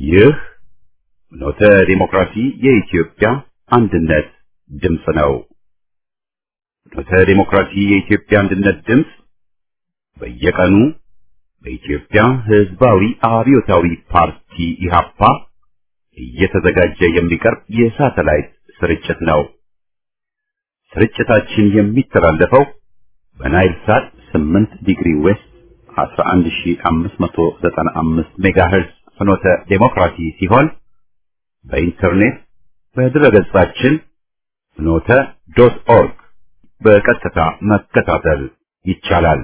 ይህ ኖተ ዲሞክራሲ የኢትዮጵያ አንድነት ድምፅ ነው። ኖተ ዲሞክራሲ የኢትዮጵያ አንድነት ድምፅ በየቀኑ በኢትዮጵያ ሕዝባዊ አብዮታዊ ፓርቲ ኢህአፓ እየተዘጋጀ የሚቀርብ የሳተላይት ስርጭት ነው። ስርጭታችን የሚተላለፈው በናይል ሳት 8 ዲግሪ ዌስት 11595 ሜጋሄርዝ ፍኖተ ዴሞክራሲ ሲሆን በኢንተርኔት በድረገጻችን ፍኖተ ዶት ኦርግ በቀጥታ መከታተል ይቻላል።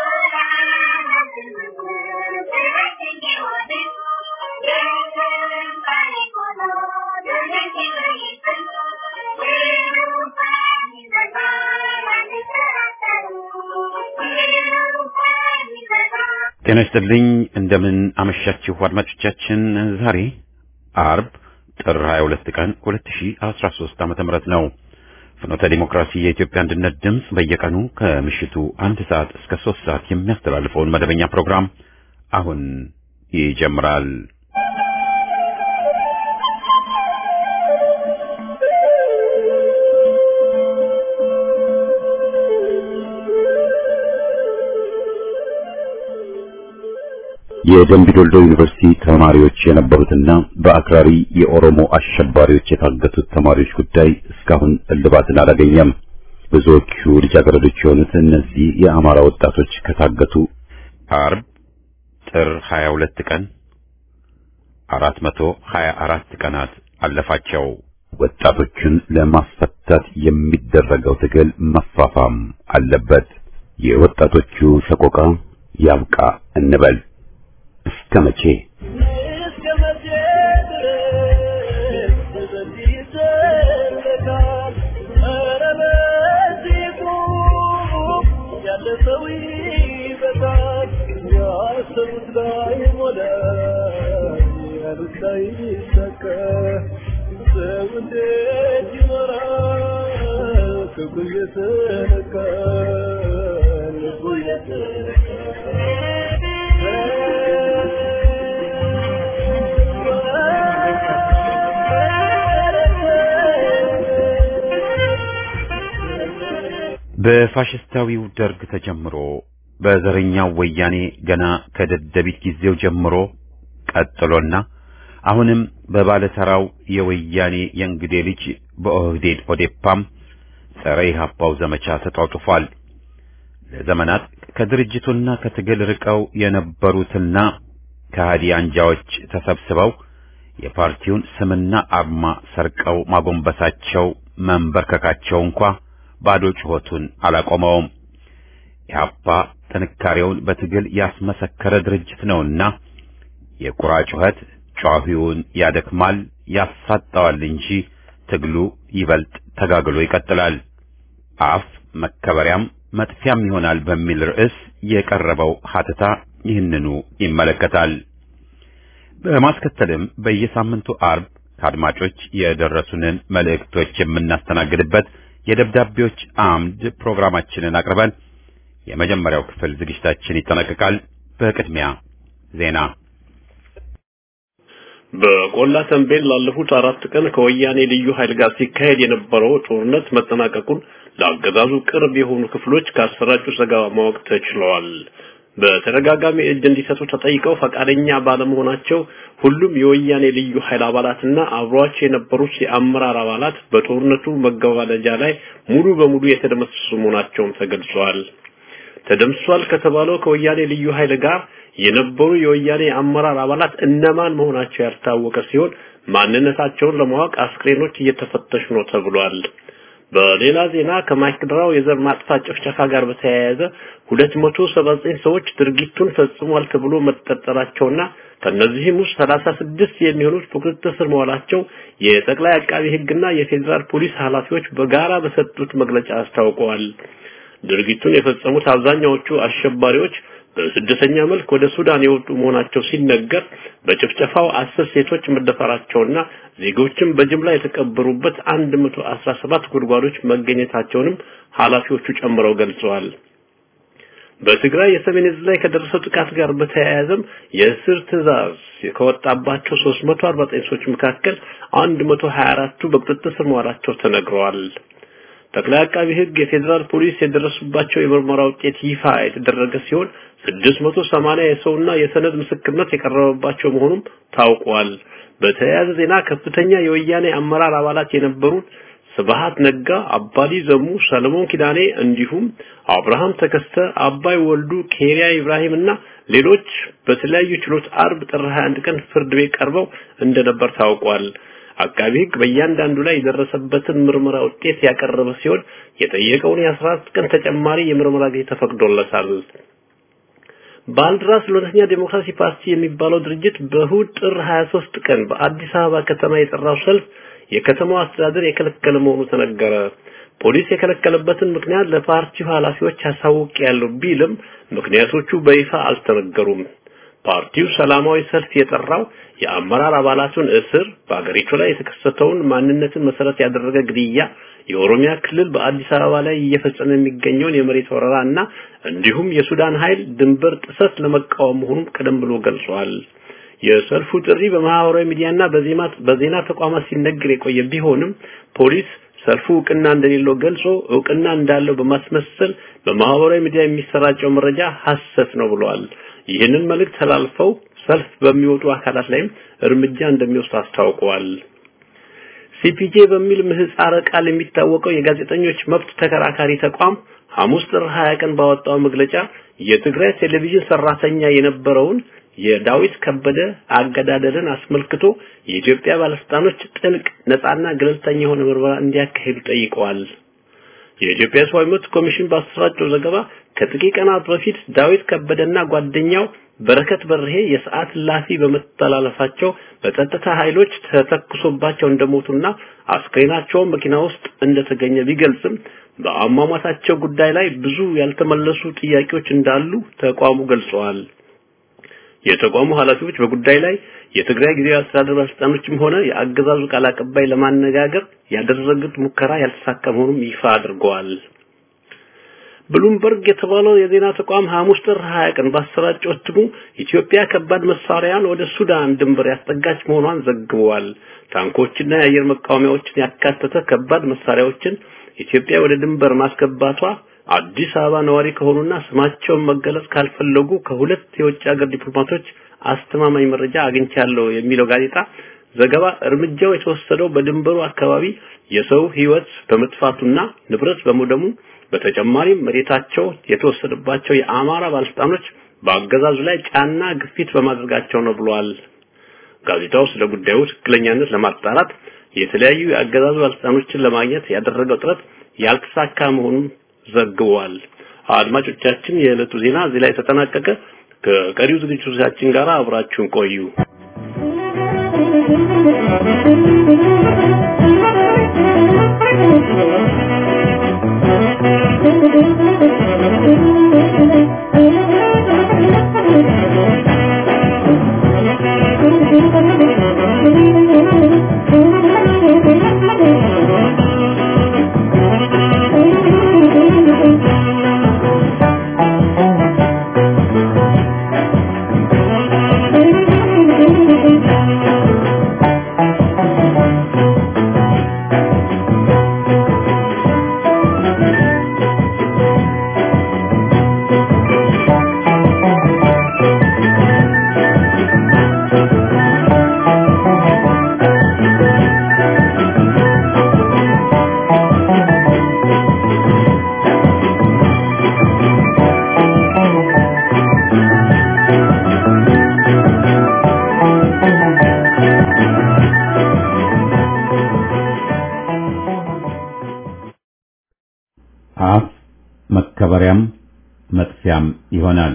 ጤና ይስጥልኝ። እንደምን አመሻችሁ አድማጮቻችን። ዛሬ አርብ ጥር 22 ቀን 2013 ዓመተ ምህረት ነው። ፍኖተ ዲሞክራሲ የኢትዮጵያ አንድነት ድምፅ በየቀኑ ከምሽቱ አንድ ሰዓት እስከ ሶስት ሰዓት የሚያስተላልፈውን መደበኛ ፕሮግራም አሁን ይጀምራል። የደምቢዶልዶ ዩኒቨርሲቲ ተማሪዎች የነበሩትና በአክራሪ የኦሮሞ አሸባሪዎች የታገቱት ተማሪዎች ጉዳይ እስካሁን እልባትን አላገኘም። ብዙዎቹ ልጃገረዶች የሆኑት እነዚህ የአማራ ወጣቶች ከታገቱ አርብ ጥር 22 ቀን 424 ቀናት አለፋቸው። ወጣቶቹን ለማስፈታት የሚደረገው ትግል መፋፋም አለበት። የወጣቶቹ ሰቆቃ ያብቃ እንበል። እስከ መቼ በፋሽስታዊው ደርግ ተጀምሮ በዘረኛው ወያኔ ገና ከደደቢት ጊዜው ጀምሮ ቀጥሎና አሁንም በባለተራው የወያኔ የእንግዴ ልጅ በኦህዴድ ኦዴፓም ጸረ ኢህአፓው ዘመቻ ተጧጡፏል። ለዘመናት ከድርጅቱና ከትግል ርቀው የነበሩትና ከሃዲ አንጃዎች ተሰብስበው የፓርቲውን ስምና አርማ ሰርቀው ማጎንበሳቸው መንበርከካቸው እንኳ ባዶ ጩኸቱን አላቆመውም። ኢህአፓ ጥንካሬውን በትግል ያስመሰከረ ድርጅት ነውና የቁራ ጩኸት ጯሂውን ያደክማል፣ ያሳጣዋል እንጂ ትግሉ ይበልጥ ተጋግሎ ይቀጥላል። አፍ መከበሪያም መጥፊያም ይሆናል በሚል ርዕስ የቀረበው ሀተታ ይህንኑ ይመለከታል። በማስከተልም በየሳምንቱ አርብ ከአድማጮች የደረሱንን መልእክቶች የምናስተናግድበት የደብዳቤዎች አምድ ፕሮግራማችንን አቅርበን የመጀመሪያው ክፍል ዝግጅታችን ይጠናቀቃል። በቅድሚያ ዜና። በቆላ ተንቤን ላለፉት አራት ቀን ከወያኔ ልዩ ኃይል ጋር ሲካሄድ የነበረው ጦርነት መጠናቀቁን ለአገዛዙ ቅርብ የሆኑ ክፍሎች ካሰራጩ ዘገባ ማወቅ ተችለዋል። በተደጋጋሚ እጅ እንዲሰጡ ተጠይቀው ፈቃደኛ ባለመሆናቸው ሁሉም የወያኔ ልዩ ኃይል አባላትና አብሯቸው የነበሩት የአመራር አባላት በጦርነቱ መገባደጃ ላይ ሙሉ በሙሉ የተደመሰሱ መሆናቸውም ተገልጿል። ተደምሷል ከተባለው ከወያኔ ልዩ ኃይል ጋር የነበሩ የወያኔ አመራር አባላት እነማን መሆናቸው ያልታወቀ ሲሆን ማንነታቸውን ለማወቅ አስክሬኖች እየተፈተሹ ነው ተብሏል። በሌላ ዜና ከማይክድራው የዘር ማጥፋት ጭፍጨፋ ጋር በተያያዘ 279 ሰዎች ድርጊቱን ፈጽሟል ተብሎ መጠርጠራቸውና ከነዚህም ውስጥ 36 የሚሆኑት በቁጥጥር ስር መዋላቸው የጠቅላይ አቃቢ ሕግና የፌዴራል ፖሊስ ኃላፊዎች በጋራ በሰጡት መግለጫ አስታውቀዋል። ድርጊቱን የፈጸሙት አብዛኛዎቹ አሸባሪዎች በስደተኛ መልክ ወደ ሱዳን የወጡ መሆናቸው ሲነገር በጭፍጨፋው አስር ሴቶች መደፈራቸውና ዜጎችም በጅምላ የተቀበሩበት 117 ጉድጓዶች መገኘታቸውንም ኃላፊዎቹ ጨምረው ገልጸዋል። በትግራይ የሰሜን ዕዝ ላይ ከደረሰው ጥቃት ጋር በተያያዘም የእስር ትዕዛዝ ከወጣባቸው 349 ሰዎች መካከል 124ቱ በቁጥጥር ስር መዋላቸው ተነግረዋል። ጠቅላይ አቃቢ ሕግ የፌዴራል ፖሊስ የደረሱባቸው የምርመራ ውጤት ይፋ የተደረገ ሲሆን 680 የሰውና የሰነድ ምስክርነት የቀረበባቸው መሆኑም ታውቋል። በተያያዘ ዜና ከፍተኛ የወያኔ አመራር አባላት የነበሩት ስብሃት ነጋ፣ አባዲ ዘሙ፣ ሰለሞን ኪዳኔ እንዲሁም አብርሃም ተከስተ፣ አባይ ወልዱ፣ ኬሪያ ኢብራሂም እና ሌሎች በተለያዩ ችሎት አርብ ጥር 21 ቀን ፍርድ ቤት ቀርበው እንደነበር ታውቋል። አቃቢ ሕግ በእያንዳንዱ ላይ የደረሰበትን ምርመራ ውጤት ያቀረበ ሲሆን የጠየቀውን የ14 ቀን ተጨማሪ የምርመራ ጊዜ ተፈቅዶለታል። ባልድራስ ለእውነተኛ ዴሞክራሲ ፓርቲ የሚባለው ድርጅት በእሁድ ጥር 23 ቀን በአዲስ አበባ ከተማ የጠራው ሰልፍ የከተማው አስተዳደር የከለከለ መሆኑ ተነገረ። ፖሊስ የከለከለበትን ምክንያት ለፓርቲው ኃላፊዎች አሳውቅ ያለው ቢልም ምክንያቶቹ በይፋ አልተነገሩም። ፓርቲው ሰላማዊ ሰልፍ የጠራው የአመራር አባላቱን እስር፣ በአገሪቱ ላይ የተከሰተውን ማንነትን መሰረት ያደረገ ግድያ፣ የኦሮሚያ ክልል በአዲስ አበባ ላይ እየፈጸመ የሚገኘውን የመሬት ወረራ እና እንዲሁም የሱዳን ኃይል ድንበር ጥሰት ለመቃወም መሆኑን ቀደም ብሎ ገልጿል። የሰልፉ ጥሪ በማህበራዊ ሚዲያና በዜማ በዜና ተቋማት ሲነገር የቆየ ቢሆንም ፖሊስ ሰልፉ እውቅና እንደሌለው ገልጾ እውቅና እንዳለው በማስመሰል በማህበራዊ ሚዲያ የሚሰራጨው መረጃ ሐሰት ነው ብለዋል። ይህንን መልእክት ተላልፈው ሰልፍ በሚወጡ አካላት ላይም እርምጃ እንደሚወስድ አስታውቀዋል። ሲፒጄ በሚል ምህጻረ ቃል የሚታወቀው የጋዜጠኞች መብት ተከራካሪ ተቋም ሐሙስ ጥር 20 ቀን ባወጣው መግለጫ የትግራይ ቴሌቪዥን ሰራተኛ የነበረውን የዳዊት ከበደ አገዳደልን አስመልክቶ የኢትዮጵያ ባለስልጣኖች ጥልቅ ነፃና ገለልተኛ የሆነ ምርመራ እንዲያካሂዱ ጠይቀዋል። የኢትዮጵያ ሰብአዊ መብት ኮሚሽን ባሰራጨው ዘገባ ከጥቂት ቀናት በፊት ዳዊት ከበደና ጓደኛው በረከት በርሄ የሰዓት እላፊ በመተላለፋቸው በጸጥታ ኃይሎች ተተኩሶባቸው እንደሞቱና አስክሬናቸው መኪና ውስጥ እንደተገኘ ቢገልጽም በአሟሟታቸው ጉዳይ ላይ ብዙ ያልተመለሱ ጥያቄዎች እንዳሉ ተቋሙ ገልጸዋል። የተቋሙ ኃላፊዎች በጉዳይ ላይ የትግራይ ጊዜያዊ አስተዳደር ባለስልጣኖችም ሆነ የአገዛዙ ቃል አቀባይ ለማነጋገር ያደረጉት ሙከራ ያልተሳካ መሆኑን ይፋ አድርገዋል። ብሉምበርግ የተባለው የዜና ተቋም ሐሙስ ጥር 20 ቀን ባሰራጨው እትሙ ኢትዮጵያ ከባድ መሳሪያን ወደ ሱዳን ድንበር ያስጠጋች መሆኗን ዘግቧል። ታንኮችና የአየር መቃወሚያዎችን ያካተተ ከባድ መሳሪያዎችን ኢትዮጵያ ወደ ድንበር ማስገባቷ አዲስ አበባ ነዋሪ ከሆኑና ስማቸውን መገለጽ ካልፈለጉ ከሁለት የውጭ ሀገር ዲፕሎማቶች አስተማማኝ መረጃ አግኝቻለሁ የሚለው ጋዜጣ ዘገባ እርምጃው የተወሰደው በድንበሩ አካባቢ የሰው ሕይወት በመጥፋቱና ንብረት በመውደሙ በተጨማሪም መሬታቸው የተወሰደባቸው የአማራ ባለስልጣኖች በአገዛዙ ላይ ጫና ግፊት በማድረጋቸው ነው ብሏል። ጋዜጣው ስለ ጉዳዩ ትክክለኛነት ለማጣራት የተለያዩ የአገዛዙ ባለስልጣኖችን ለማግኘት ያደረገው ጥረት ያልተሳካ መሆኑን ዘግቧል። አድማጮቻችን፣ የዕለቱ ዜና እዚህ ላይ ተጠናቀቀ። ከቀሪው ዝግጅቶቻችን ጋር አብራችሁን ቆዩ። አፍ መከበሪያም መጥፊያም ይሆናል።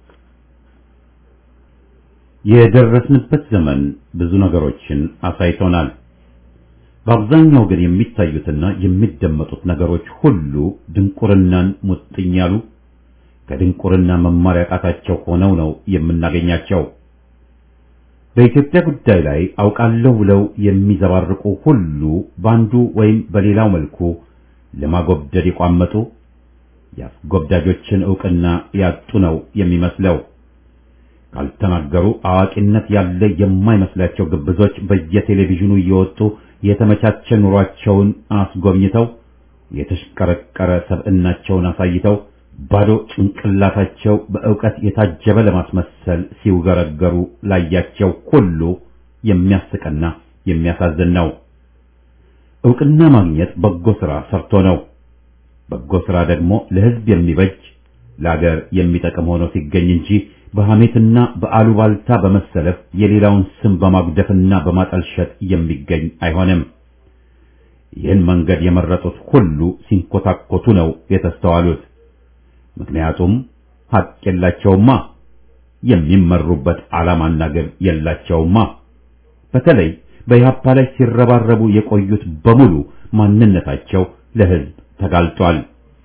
የደረስንበት ዘመን ብዙ ነገሮችን አሳይቶናል። በአብዛኛው ግን የሚታዩትና የሚደመጡት ነገሮች ሁሉ ድንቁርናን ሙጥኝ ያሉ ከድንቁርና መማር ያቃታቸው ሆነው ነው የምናገኛቸው። በኢትዮጵያ ጉዳይ ላይ አውቃለሁ ብለው የሚዘባርቁ ሁሉ በአንዱ ወይም በሌላው መልኩ ለማጎብደድ የቋመጡ የአስጎብዳጆችን ዕውቅና ያጡ ነው የሚመስለው። ካልተናገሩ አዋቂነት ያለ የማይመስላቸው ግብዞች በየቴሌቪዥኑ እየወጡ የተመቻቸ ኑሯቸውን አስጎብኝተው የተሽቀረቀረ ሰብዕናቸውን አሳይተው ባዶ ጭንቅላታቸው በእውቀት የታጀበ ለማስመሰል ሲውገረገሩ ላያቸው ሁሉ የሚያስቅና የሚያሳዝን ነው። ዕውቅና ማግኘት በጎ ሥራ ሰርቶ ነው። በጎ ሥራ ደግሞ ለሕዝብ የሚበጅ ለአገር የሚጠቅም ሆኖ ሲገኝ እንጂ በሐሜትና በአሉባልታ በመሰለፍ የሌላውን ስም በማጉደፍና በማጠልሸት የሚገኝ አይሆንም። ይህን መንገድ የመረጡት ሁሉ ሲንኮታኮቱ ነው የተስተዋሉት። ምክንያቱም ሐቅ የላቸውማ፣ የሚመሩበት ዓላማና ግብ የላቸውማ። በተለይ በኢህአፓ ላይ ሲረባረቡ የቆዩት በሙሉ ማንነታቸው ለሕዝብ ተጋልጧል።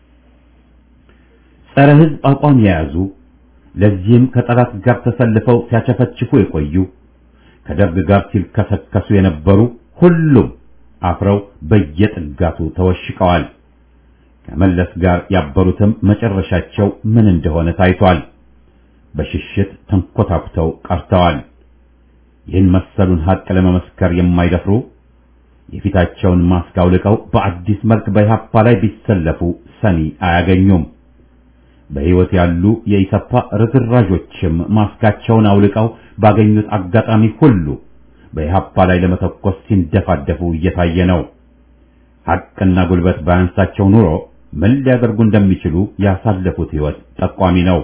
ጸረ ሕዝብ አቋም የያዙ ለዚህም ከጠላት ጋር ተሰልፈው ሲያቸፈችፉ የቆዩ ከደርግ ጋር ሲልከሰከሱ የነበሩ ሁሉም አፍረው በየጥጋቱ ተወሽቀዋል። ከመለስ ጋር ያበሩትም መጨረሻቸው ምን እንደሆነ ታይቷል። በሽሽት ተንኮታኩተው ቀርተዋል። ይህን መሰሉን ሐቅ ለመመስከር የማይደፍሩ የፊታቸውን ማስክ አውልቀው በአዲስ መልክ በኢህአፓ ላይ ቢሰለፉ ሰሚ አያገኙም። በሕይወት ያሉ የኢሰፓ ርዝራዦችም ማስካቸውን አውልቀው ባገኙት አጋጣሚ ሁሉ በኢህአፓ ላይ ለመተኮስ ሲንደፋደፉ እየታየ ነው። ሐቅና ጉልበት ባያንሳቸው ኑሮ ምን ሊያደርጉ እንደሚችሉ ያሳለፉት ሕይወት ጠቋሚ ነው።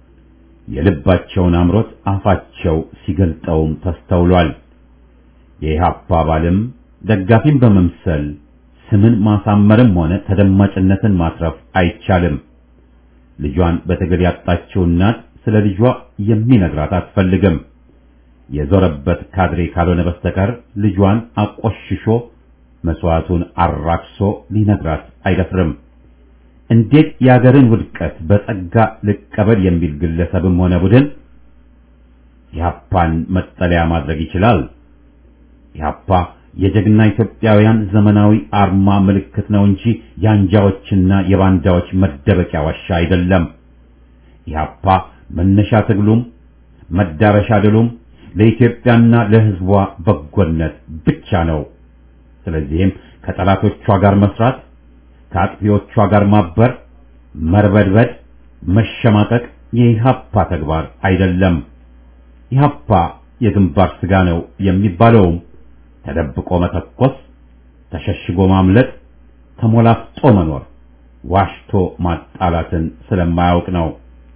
የልባቸውን አምሮት አፋቸው ሲገልጠውም ተስተውሏል። የኢህአፓ አባልም ደጋፊም በመምሰል ስምን ማሳመርም ሆነ ተደማጭነትን ማትረፍ አይቻልም። ልጇን በትግል ያጣችው እናት ስለ ልጇ የሚነግራት አትፈልግም። የዞረበት ካድሬ ካልሆነ በስተቀር ልጇን አቆሽሾ መስዋዕቱን አራክሶ ሊነግራት አይደፍርም። እንዴት የአገርን ውድቀት በጸጋ ልቀበል የሚል ግለሰብም ሆነ ቡድን ኢህአፓን መጠለያ ማድረግ ይችላል? ኢህአፓ የጀግና ኢትዮጵያውያን ዘመናዊ አርማ ምልክት ነው እንጂ የአንጃዎችና የባንዳዎች መደበቂያ ዋሻ አይደለም። ኢህአፓ መነሻ ትግሉም መዳረሻ ድሉም ለኢትዮጵያና ለሕዝቧ በጎነት ብቻ ነው። ስለዚህም ከጠላቶቿ ጋር መስራት፣ ከአጥፊዎቿ ጋር ማበር፣ መርበድበድ፣ መሸማቀቅ የኢህአፓ ተግባር አይደለም። ኢህአፓ የግንባር ስጋ ነው የሚባለውም ተደብቆ መተኮስ፣ ተሸሽጎ ማምለጥ፣ ተሞላፍጦ መኖር፣ ዋሽቶ ማጣላትን ስለማያውቅ ነው።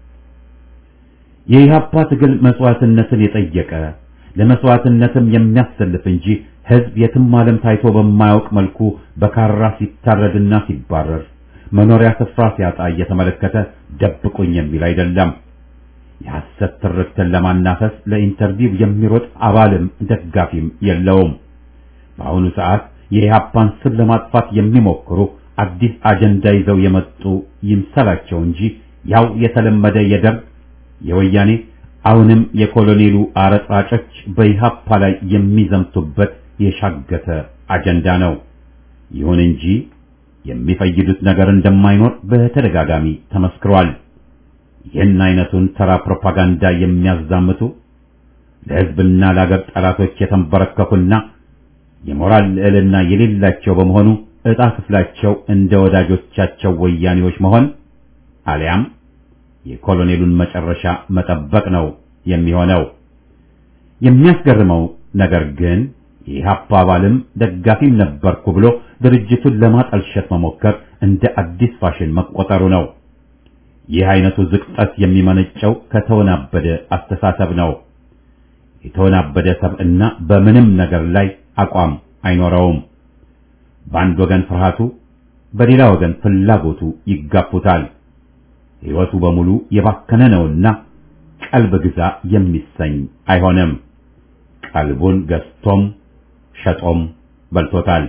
የኢህአፓ ትግል መስዋዕትነትን የጠየቀ ለመስዋዕትነትም የሚያሰልፍ እንጂ ህዝብ የትም ዓለም ታይቶ በማያውቅ መልኩ በካራ ሲታረድና ሲባረር መኖሪያ ስፍራ ሲያጣ እየተመለከተ ደብቁኝ የሚል አይደለም። የሐሰት ትርክትን ለማናፈስ ለኢንተርቪው የሚሮጥ አባልም ደጋፊም የለውም። በአሁኑ ሰዓት የኢህአፓን ስም ለማጥፋት የሚሞክሩ አዲስ አጀንዳ ይዘው የመጡ ይምሰላቸው እንጂ ያው የተለመደ የደርግ የወያኔ አሁንም የኮሎኔሉ አረጣጮች በኢህአፓ ላይ የሚዘምቱበት የሻገተ አጀንዳ ነው። ይሁን እንጂ የሚፈይዱት ነገር እንደማይኖር በተደጋጋሚ ተመስክሯል። ይህን አይነቱን ተራ ፕሮፓጋንዳ የሚያዛምቱ ለህዝብና ለአገር ጠላቶች የተንበረከኩና የሞራል ልዕልና የሌላቸው በመሆኑ ዕጣ ክፍላቸው እንደ ወዳጆቻቸው ወያኔዎች መሆን አሊያም የኮሎኔሉን መጨረሻ መጠበቅ ነው የሚሆነው። የሚያስገርመው ነገር ግን የኢህአፓ አባልም ደጋፊም ነበርኩ ብሎ ድርጅቱን ለማጠልሸት መሞከር እንደ አዲስ ፋሽን መቆጠሩ ነው። ይህ አይነቱ ዝቅጠት የሚመነጨው ከተወናበደ አስተሳሰብ ነው። የተወናበደ ሰብዕና በምንም ነገር ላይ አቋም አይኖረውም። በአንድ ወገን ፍርሃቱ፣ በሌላ ወገን ፍላጎቱ ይጋፉታል። ሕይወቱ በሙሉ የባከነ ነውና ቀልብ ግዛ የሚሰኝ አይሆንም። ቀልቡን ገዝቶም ሸጦም በልቶታል።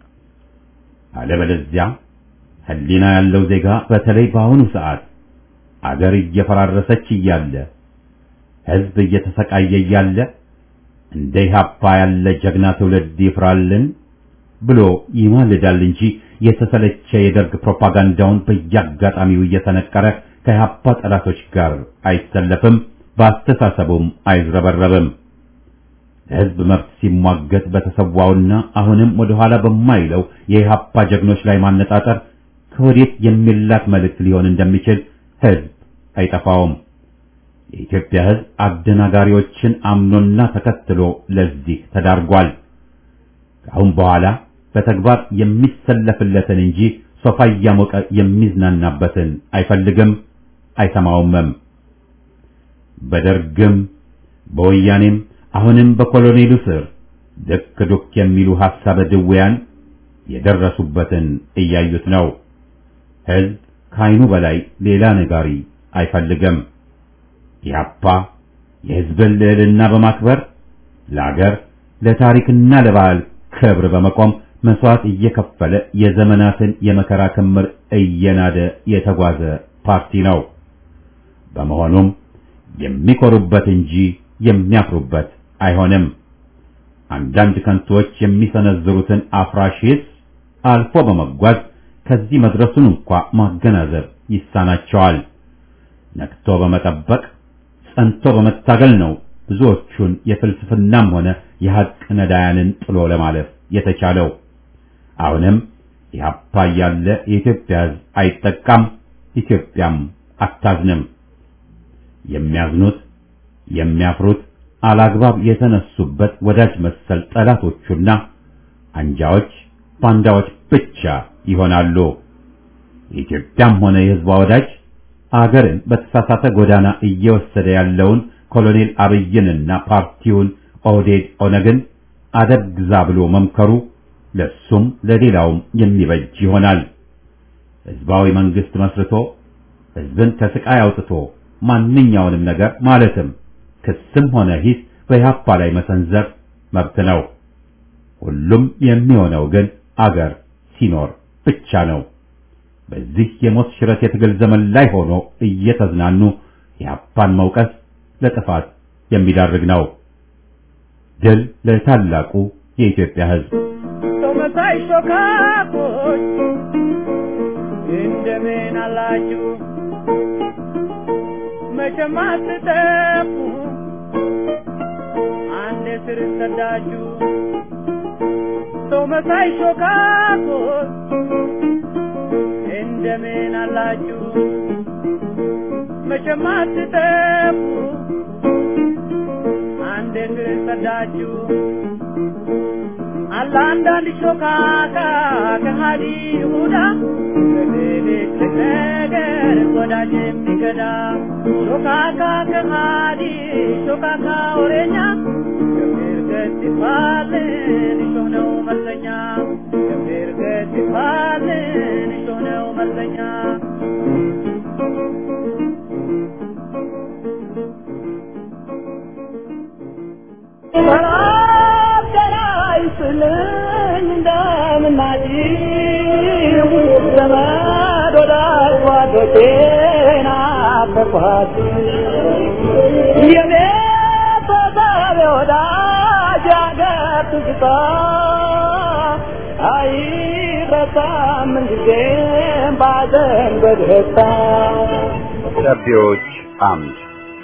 አለበለዚያ ሕሊና ያለው ዜጋ በተለይ በአሁኑ ሰዓት አገር እየፈራረሰች እያለ ሕዝብ እየተሰቃየ እያለ እንደ ኢህአፓ ያለ ጀግና ትውልድ ይፍራልን ብሎ ይማልዳል እንጂ የተሰለቸ የደርግ ፕሮፓጋንዳውን በየአጋጣሚው እየተነቀረ ከኢህአፓ ጠላቶች ጋር አይሰለፍም፣ በአስተሳሰቡም አይዝረበረብም። ለህዝብ መብት ሲሟገት በተሰዋውና አሁንም ወደ ኋላ በማይለው የኢህአፓ ጀግኖች ላይ ማነጣጠር ከወዴት የሚላክ መልእክት ሊሆን እንደሚችል ህዝብ አይጠፋውም። የኢትዮጵያ ህዝብ አደናጋሪዎችን አምኖና ተከትሎ ለዚህ ተዳርጓል። ከአሁን በኋላ በተግባር የሚሰለፍለትን እንጂ ሶፋ እያሞቀ የሚዝናናበትን አይፈልግም፣ አይሰማውምም። በደርግም በወያኔም አሁንም በኮሎኔሉ ስር ድክ ዱክ የሚሉ ሐሳበ ድውያን የደረሱበትን እያዩት ነው። ህዝብ ከዓይኑ በላይ ሌላ ነጋሪ አይፈልግም። ኢህአፓ የህዝብን ልዕልና በማክበር ለአገር ለታሪክና ለባህል ክብር በመቆም መስዋዕት እየከፈለ የዘመናትን የመከራ ክምር እየናደ የተጓዘ ፓርቲ ነው። በመሆኑም የሚኮሩበት እንጂ የሚያፍሩበት አይሆንም። አንዳንድ ከንቶች የሚሰነዝሩትን አፍራሽ ሂስ አልፎ በመጓዝ ከዚህ መድረሱን እንኳ ማገናዘብ ይሳናቸዋል። ነቅቶ በመጠበቅ ጸንቶ በመታገል ነው ብዙዎቹን የፍልስፍናም ሆነ የሐቅ ነዳያንን ጥሎ ለማለፍ የተቻለው። አሁንም ኢህአፓ ያለ የኢትዮጵያ ሕዝብ አይጠቃም፣ ኢትዮጵያም አታዝንም። የሚያዝኑት የሚያፍሩት አላግባብ የተነሱበት ወዳጅ መሰል ጠላቶቹና አንጃዎች ባንዳዎች ብቻ ይሆናሉ። የኢትዮጵያም ሆነ የሕዝቧ ወዳጅ አገርን በተሳሳተ ጎዳና እየወሰደ ያለውን ኮሎኔል አብይንና ፓርቲውን ኦህዴድ ኦነግን አደብ ግዛ ብሎ መምከሩ ለሱም ለሌላውም የሚበጅ ይሆናል። ሕዝባዊ መንግስት መስርቶ ሕዝብን ከስቃይ አውጥቶ ማንኛውንም ነገር ማለትም ክስም ሆነ ሂስ በኢህአፓ ላይ መሰንዘር መብት ነው። ሁሉም የሚሆነው ግን አገር ሲኖር ብቻ ነው። በዚህ የሞት ሽረት የትግል ዘመን ላይ ሆኖ እየተዝናኑ ኢህአፓን መውቀስ ለጥፋት የሚዳርግ ነው። ድል ለታላቁ የኢትዮጵያ ሕዝብ። መሳይ ሾካኮች እንደምን አላችሁ? መቼም አትጠፉ አንድ ስር ሰዳችሁ ሰው መሳይ ሾካኮች እንደምን አላችሁ? መቼም አትጠፉ አንድ ስር ሰዳችሁ አለ አንዳንድ ሾካካ ከሃዲ ይሁዳ በትልቅ ነገር ወዳጅ የሚገዳ ሾካካ ከሃዲ ሾካካ ወሬኛ ገብር ገጽ ይባልን እሾህ ነው መለኛ ገብር ገጽ ይባልን እሾህ ነው መለኛ ይስልኝ እንደምናጭ ዘመድ ወዳጅ ጓዶቼን አፈኳት የቤተሰብ ወዳጅ አገር ትዝታ አይረሳም ምንጊዜም ባዘን በደስታ ደብዳቤዎች አምድ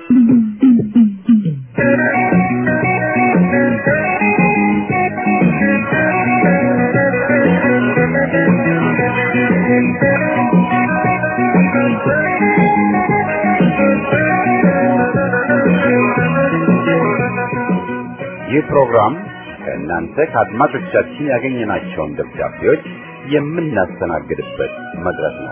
ይህ ፕሮግራም ከእናንተ ከአድማጮቻችን ያገኘናቸውን ደብዳቤዎች የምናስተናግድበት መድረክ ነው።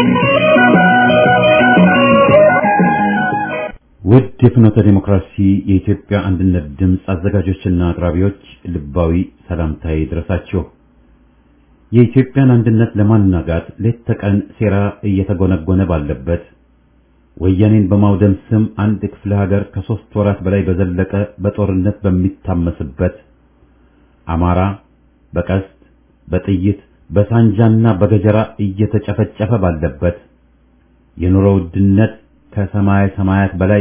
ውድ የፍኖተ ዲሞክራሲ የኢትዮጵያ አንድነት ድምፅ አዘጋጆችና አቅራቢዎች ልባዊ ሰላምታዬ ይድረሳችሁ። የኢትዮጵያን አንድነት ለማናጋት ሌት ተቀን ሴራ እየተጎነጎነ ባለበት ወያኔን በማውደም ስም አንድ ክፍለ ሀገር ከሶስት ወራት በላይ በዘለቀ በጦርነት በሚታመስበት አማራ በቀስት በጥይት በሳንጃና በገጀራ እየተጨፈጨፈ ባለበት የኑሮ ውድነት ከሰማይ ሰማያት በላይ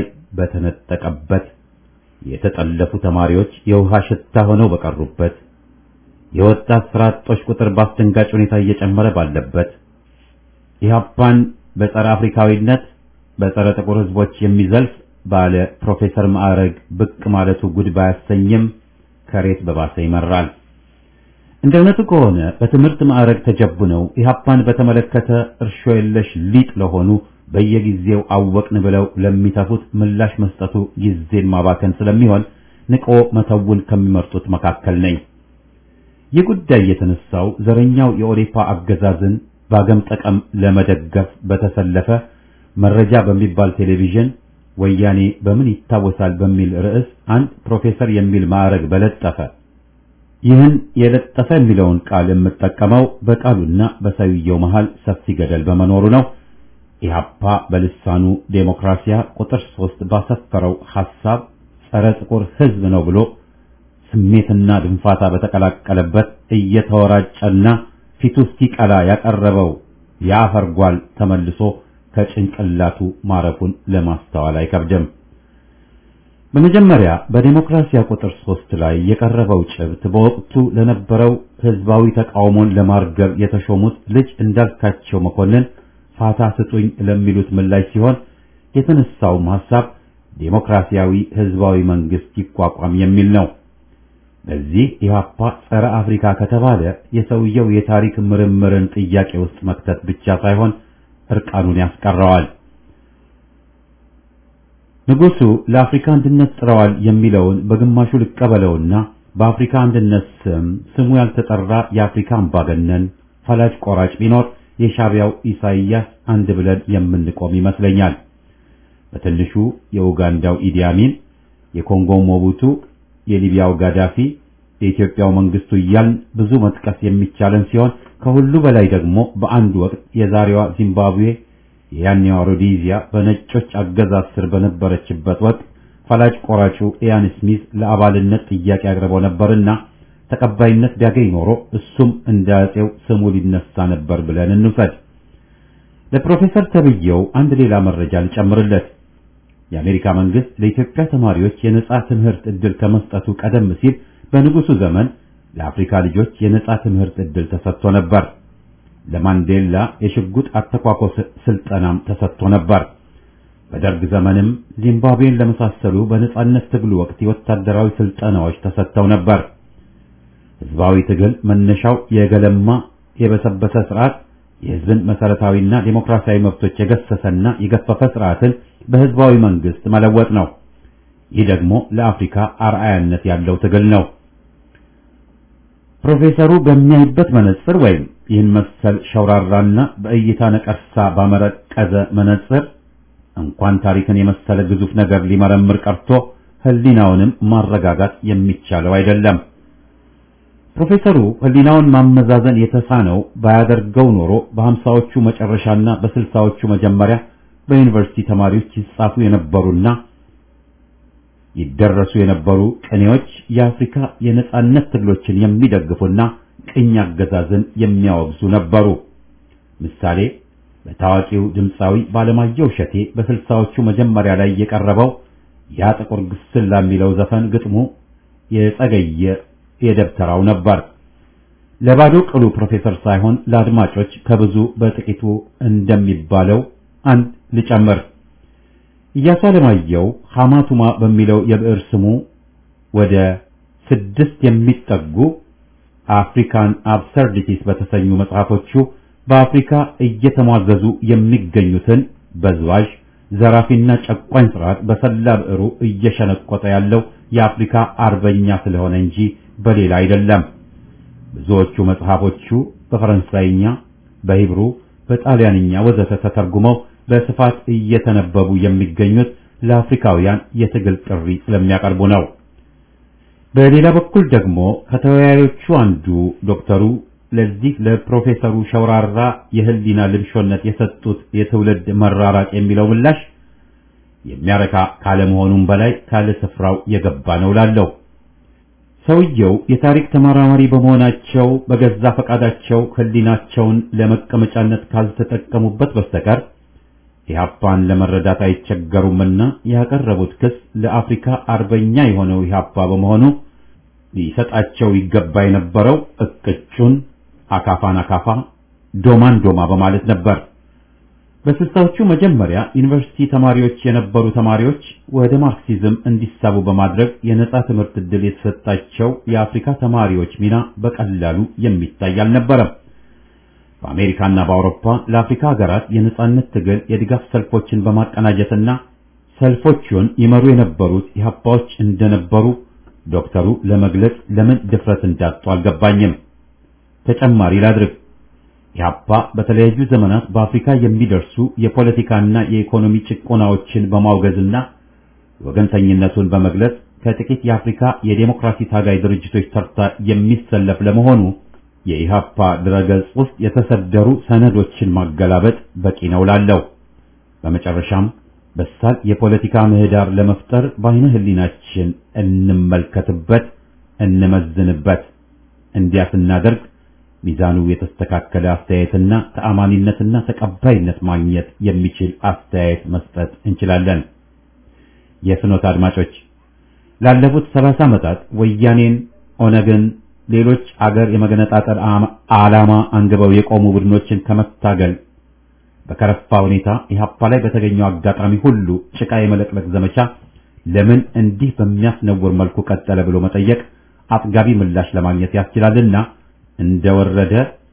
በተነጠቀበት የተጠለፉ ተማሪዎች የውሃ ሽታ ሆነው በቀሩበት የወጣት ስራ አጦች ቁጥር በአስደንጋጭ ሁኔታ እየጨመረ ባለበት ኢህአፓን በጸረ አፍሪካዊነት በጸረ ጥቁር ህዝቦች የሚዘልፍ ባለ ፕሮፌሰር ማዕረግ ብቅ ማለቱ ጉድ ባያሰኝም ከሬት በባሰ ይመራል። እንደ እውነቱ ከሆነ በትምህርት ማዕረግ ተጀቡነው ኢህአፓን በተመለከተ እርሾ የለሽ ሊጥ ለሆኑ በየጊዜው አወቅን ብለው ለሚተፉት ምላሽ መስጠቱ ጊዜን ማባከን ስለሚሆን ንቆ መተውን ከሚመርጡት መካከል ነኝ። ይህ ጉዳይ የተነሳው ዘረኛው የኦዴፓ አገዛዝን ባገም ጠቀም ለመደገፍ በተሰለፈ መረጃ በሚባል ቴሌቪዥን ወያኔ በምን ይታወሳል በሚል ርዕስ አንድ ፕሮፌሰር የሚል ማዕረግ በለጠፈ ይህን የለጠፈ የሚለውን ቃል የምጠቀመው በቃሉና በሰውየው መሃል ሰፊ ገደል በመኖሩ ነው። ኢህአፓ በልሳኑ ዴሞክራሲያ ቁጥር ሶስት ባሰፈረው ሐሳብ ጸረ ጥቁር ህዝብ ነው ብሎ ስሜትና ድንፋታ በተቀላቀለበት እየተወራጨና ፊቱ እስኪቀላ ያቀረበው የአፈር ጓል ተመልሶ ከጭንቅላቱ ማረፉን ለማስተዋል አይከብድም። በመጀመሪያ በዴሞክራሲያ ቁጥር ሶስት ላይ የቀረበው ጭብጥ በወቅቱ ለነበረው ህዝባዊ ተቃውሞን ለማርገብ የተሾሙት ልጅ እንዳልካቸው መኮንን ፋታ ስጡኝ ለሚሉት ምላሽ ሲሆን የተነሳውም ሐሳብ ዴሞክራሲያዊ ህዝባዊ መንግስት ይቋቋም የሚል ነው። በዚህ ኢህአፓ ጸረ አፍሪካ ከተባለ የሰውየው የታሪክ ምርምርን ጥያቄ ውስጥ መክተት ብቻ ሳይሆን እርቃኑን ያስቀረዋል። ንጉሱ ለአፍሪካ አንድነት ጥረዋል የሚለውን በግማሹ ልቀበለውና በአፍሪካ አንድነት ስም ስሙ ያልተጠራ የአፍሪካ አምባገነን ፈላጭ ቆራጭ ቢኖር የሻቢያው ኢሳይያስ አንድ ብለን የምንቆም ይመስለኛል። በትንሹ የኡጋንዳው ኢዲ አሚን፣ የኮንጎው ሞቡቱ፣ የሊቢያው ጋዳፊ፣ የኢትዮጵያው መንግስቱ እያልን ብዙ መጥቀስ የሚቻለን ሲሆን ከሁሉ በላይ ደግሞ በአንድ ወቅት የዛሬዋ ዚምባብዌ የያኔዋ ሮዴዚያ በነጮች አገዛዝ ስር በነበረችበት ወቅት ፈላጭ ቆራጩ ኢያን ስሚዝ ለአባልነት ጥያቄ አቅርበው ነበርና ተቀባይነት ቢያገኝ ኖሮ እሱም እንደ አፄው ስሙ ሊነሳ ነበር ብለን እንውሰድ። ለፕሮፌሰር ተብዬው አንድ ሌላ መረጃ ልጨምርለት። የአሜሪካ መንግስት ለኢትዮጵያ ተማሪዎች የነጻ ትምህርት ዕድል ከመስጠቱ ቀደም ሲል በንጉሱ ዘመን ለአፍሪካ ልጆች የነጻ ትምህርት ዕድል ተሰጥቶ ነበር። ለማንዴላ የሽጉጥ አተኳኮስ ስልጠናም ተሰጥቶ ነበር። በደርግ ዘመንም ዚምባብዌን ለመሳሰሉ በነጻነት ትግሉ ወቅት የወታደራዊ ስልጠናዎች ተሰጥተው ነበር። ህዝባዊ ትግል መነሻው የገለማ የበሰበሰ ስርዓት የህዝብን መሰረታዊና ዴሞክራሲያዊ መብቶች የገሰሰና የገፈፈ ስርዓትን በህዝባዊ መንግስት መለወጥ ነው። ይህ ደግሞ ለአፍሪካ አርአያነት ያለው ትግል ነው። ፕሮፌሰሩ በሚያይበት መነጽር ወይም ይህን መሰል ሸውራራና በእይታ ነቀርሳ ባመረቀዘ መነጽር እንኳን ታሪክን የመሰለ ግዙፍ ነገር ሊመረምር ቀርቶ ህሊናውንም ማረጋጋት የሚቻለው አይደለም። ፕሮፌሰሩ ህሊናውን ማመዛዘን የተሳነው ባያደርገው ኖሮ በሀምሳዎቹ መጨረሻና በስልሳዎቹ መጀመሪያ በዩኒቨርሲቲ ተማሪዎች ይጻፉ የነበሩና ይደረሱ የነበሩ ቅኔዎች የአፍሪካ የነጻነት ትግሎችን የሚደግፉና ቅኝ አገዛዝን የሚያወግዙ ነበሩ። ምሳሌ በታዋቂው ድምፃዊ ባለማየሁ እሸቴ በስልሳዎቹ መጀመሪያ ላይ የቀረበው ያ ጥቁር ግስላ የሚለው ዘፈን ግጥሙ የጸገየ የደብተራው ነበር። ለባዶ ቅሉ ፕሮፌሰር ሳይሆን ለአድማጮች ከብዙ በጥቂቱ እንደሚባለው አንድ ልጨምር። ኢያሱ አለማየሁ ሐማቱማ በሚለው የብዕር ስሙ ወደ ስድስት የሚጠጉ አፍሪካን አብሰርዲቲስ በተሰኙ መጽሐፎቹ በአፍሪካ እየተሟዘዙ የሚገኙትን በዝባዥ ዘራፊና ጨቋኝ ስርዓት በሰላ ብዕሩ እየሸነቆጠ ያለው የአፍሪካ አርበኛ ስለሆነ እንጂ በሌላ አይደለም። ብዙዎቹ መጽሐፎቹ በፈረንሳይኛ፣ በሂብሩ፣ በጣሊያንኛ ወዘተ ተተርጉመው በስፋት እየተነበቡ የሚገኙት ለአፍሪካውያን የትግል ጥሪ ስለሚያቀርቡ ነው። በሌላ በኩል ደግሞ ከተወያዮቹ አንዱ ዶክተሩ ለዚህ ለፕሮፌሰሩ ሸውራራ የህሊና ልምሾነት የሰጡት የትውልድ መራራቅ የሚለው ምላሽ የሚያረካ ካለመሆኑም በላይ ካለ ስፍራው የገባ ነው ላለው ሰውየው የታሪክ ተመራማሪ በመሆናቸው በገዛ ፈቃዳቸው ህሊናቸውን ለመቀመጫነት ካልተጠቀሙበት በስተቀር ኢህአፓን ለመረዳት አይቸገሩምና ያቀረቡት ክስ ለአፍሪካ አርበኛ የሆነው ኢህአፓ በመሆኑ ሊሰጣቸው ይገባ የነበረው እቅጩን አካፋን አካፋ ዶማን ዶማ በማለት ነበር። በስልሳዎቹ መጀመሪያ ዩኒቨርሲቲ ተማሪዎች የነበሩ ተማሪዎች ወደ ማርክሲዝም እንዲሳቡ በማድረግ የነጻ ትምህርት ዕድል የተሰጣቸው የአፍሪካ ተማሪዎች ሚና በቀላሉ የሚታይ አልነበረም። በአሜሪካና በአውሮፓ ለአፍሪካ ሀገራት የነጻነት ትግል የድጋፍ ሰልፎችን በማቀናጀትና ሰልፎቹን ይመሩ የነበሩት ኢህአፓዎች እንደነበሩ ዶክተሩ ለመግለጽ ለምን ድፍረት እንዳጡ አልገባኝም። ተጨማሪ ላድርግ። ኢህአፓ በተለያዩ ዘመናት በአፍሪካ የሚደርሱ የፖለቲካና የኢኮኖሚ ጭቆናዎችን በማውገዝና ወገንተኝነቱን በመግለጽ ከጥቂት የአፍሪካ የዴሞክራሲ ታጋይ ድርጅቶች ተርታ የሚሰለፍ ለመሆኑ የኢህአፓ ድረገጽ ውስጥ የተሰደሩ ሰነዶችን ማገላበጥ በቂ ነው ላለው። በመጨረሻም በሳል የፖለቲካ ምህዳር ለመፍጠር በአይነ ህሊናችን እንመልከትበት፣ እንመዝንበት። እንዲያ ስናደርግ ሚዛኑ የተስተካከለ አስተያየትና ተአማኒነትና ተቀባይነት ማግኘት የሚችል አስተያየት መስጠት እንችላለን። የፍኖት አድማጮች ላለፉት ሰላሳ ዓመታት ወያኔን፣ ኦነግን፣ ሌሎች አገር የመገነጣጠል ዓላማ አንግበው የቆሙ ቡድኖችን ከመታገል በከረፋ ሁኔታ ኢህአፓ ላይ በተገኘው አጋጣሚ ሁሉ ጭቃ የመለቅለቅ ዘመቻ ለምን እንዲህ በሚያስነውር መልኩ ቀጠለ ብሎ መጠየቅ አጥጋቢ ምላሽ ለማግኘት ያስችላልና እንደወረደ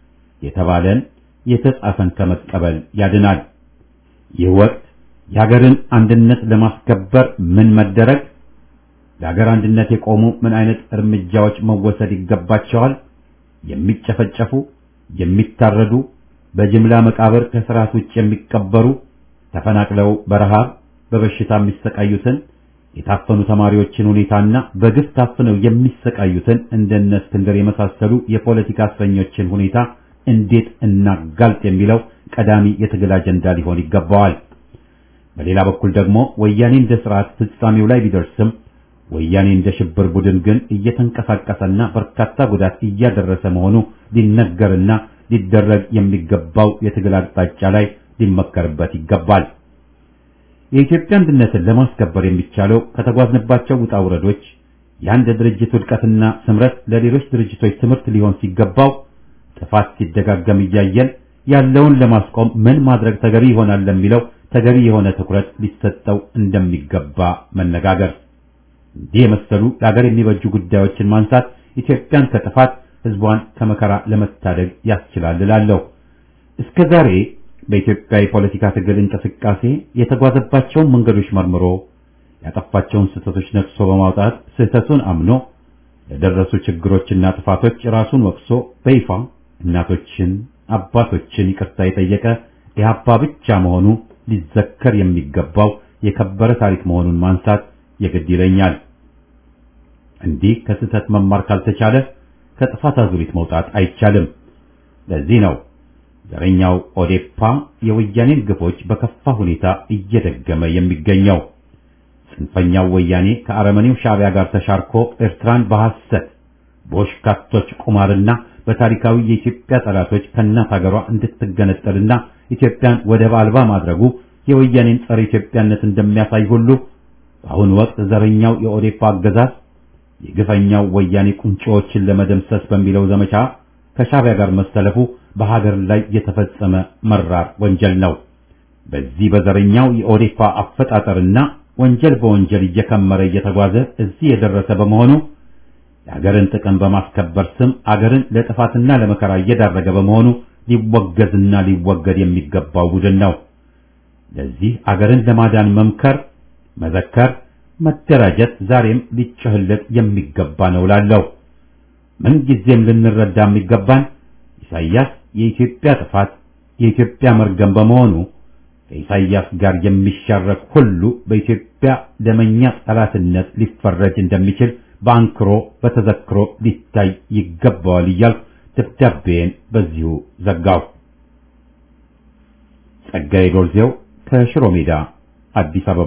የተባለን የተጻፈን ከመቀበል ያድናል። ይህ ወቅት የሀገርን አንድነት ለማስከበር ምን መደረግ፣ ለሀገር አንድነት የቆሙ ምን አይነት እርምጃዎች መወሰድ ይገባቸዋል፣ የሚጨፈጨፉ፣ የሚታረዱ፣ በጅምላ መቃብር ከስርዓት ውጭ የሚቀበሩ፣ ተፈናቅለው በረሃብ በበሽታ የሚሰቃዩትን የታፈኑ ተማሪዎችን ሁኔታና በግፍ ታፍነው የሚሰቃዩትን እንደነ እስክንድር የመሳሰሉ የፖለቲካ እስረኞችን ሁኔታ እንዴት እናጋልጥ የሚለው ቀዳሚ የትግል አጀንዳ ሊሆን ይገባዋል። በሌላ በኩል ደግሞ ወያኔ እንደ ስርዓት ፍጻሜው ላይ ቢደርስም ወያኔ እንደ ሽብር ቡድን ግን እየተንቀሳቀሰና በርካታ ጉዳት እያደረሰ መሆኑ ሊነገርና ሊደረግ የሚገባው የትግል አቅጣጫ ላይ ሊመከርበት ይገባል። የኢትዮጵያ አንድነትን ለማስከበር የሚቻለው ከተጓዝንባቸው ውጣ ውረዶች የአንድ ድርጅት ውድቀትና ስምረት ለሌሎች ድርጅቶች ትምህርት ሊሆን ሲገባው ጥፋት ሲደጋገም እያየን ያለውን ለማስቆም ምን ማድረግ ተገቢ ይሆናል ለሚለው ተገቢ የሆነ ትኩረት ሊሰጠው እንደሚገባ መነጋገር፣ እንዲህ የመሰሉ ለሀገር የሚበጁ ጉዳዮችን ማንሳት ኢትዮጵያን ከጥፋት ሕዝቧን ከመከራ ለመታደግ ያስችላል እላለሁ። እስከ ዛሬ በኢትዮጵያ የፖለቲካ ትግል እንቅስቃሴ የተጓዘባቸውን መንገዶች መርምሮ ያጠፋቸውን ስህተቶች ነቅሶ በማውጣት ስህተቱን አምኖ ለደረሱ ችግሮችና ጥፋቶች ራሱን ወቅሶ በይፋ እናቶችን፣ አባቶችን ይቅርታ የጠየቀ ኢህአፓ ብቻ መሆኑ ሊዘከር የሚገባው የከበረ ታሪክ መሆኑን ማንሳት የግድ ይለኛል። እንዲህ ከስህተት መማር ካልተቻለ ከጥፋት አዙሪት መውጣት አይቻልም። ለዚህ ነው ዘረኛው ኦዴፓ የወያኔን ግፎች በከፋ ሁኔታ እየደገመ የሚገኘው። ጽንፈኛው ወያኔ ከአረመኔው ሻዕቢያ ጋር ተሻርኮ ኤርትራን በሐሰት በወሽካቶች ቁማርና በታሪካዊ የኢትዮጵያ ጠላቶች ከእናት ሀገሯ እንድትገነጠልና ኢትዮጵያን ወደብ አልባ ማድረጉ የወያኔን ጸረ ኢትዮጵያነት እንደሚያሳይ ሁሉ በአሁኑ ወቅት ዘረኛው የኦዴፓ አገዛዝ የግፈኛው ወያኔ ቁንጮዎችን ለመደምሰስ በሚለው ዘመቻ ከሻዕቢያ ጋር መሰለፉ በሀገር ላይ የተፈጸመ መራር ወንጀል ነው። በዚህ በዘረኛው የኦዴፓ አፈጣጠርና ወንጀል በወንጀል እየከመረ እየተጓዘ እዚህ የደረሰ በመሆኑ የሀገርን ጥቅም በማስከበር ስም አገርን ለጥፋትና ለመከራ እየዳረገ በመሆኑ ሊወገዝና ሊወገድ የሚገባው ቡድን ነው። ለዚህ አገርን ለማዳን መምከር፣ መዘከር፣ መደራጀት ዛሬም ሊጮህለት የሚገባ ነው ላለው ምን ጊዜም ልንረዳ የሚገባን ኢሳይያስ የኢትዮጵያ ጥፋት የኢትዮጵያ መርገም በመሆኑ ከኢሳይያስ ጋር የሚሻረክ ሁሉ በኢትዮጵያ ደመኛ ጠላትነት ሊፈረጅ እንደሚችል በአንክሮ በተዘክሮ ሊታይ ይገባዋል እያልኩ ደብዳቤን በዚሁ ዘጋው። ጸጋዬ ዶርዜው ከሽሮ ሜዳ አዲስ አበባ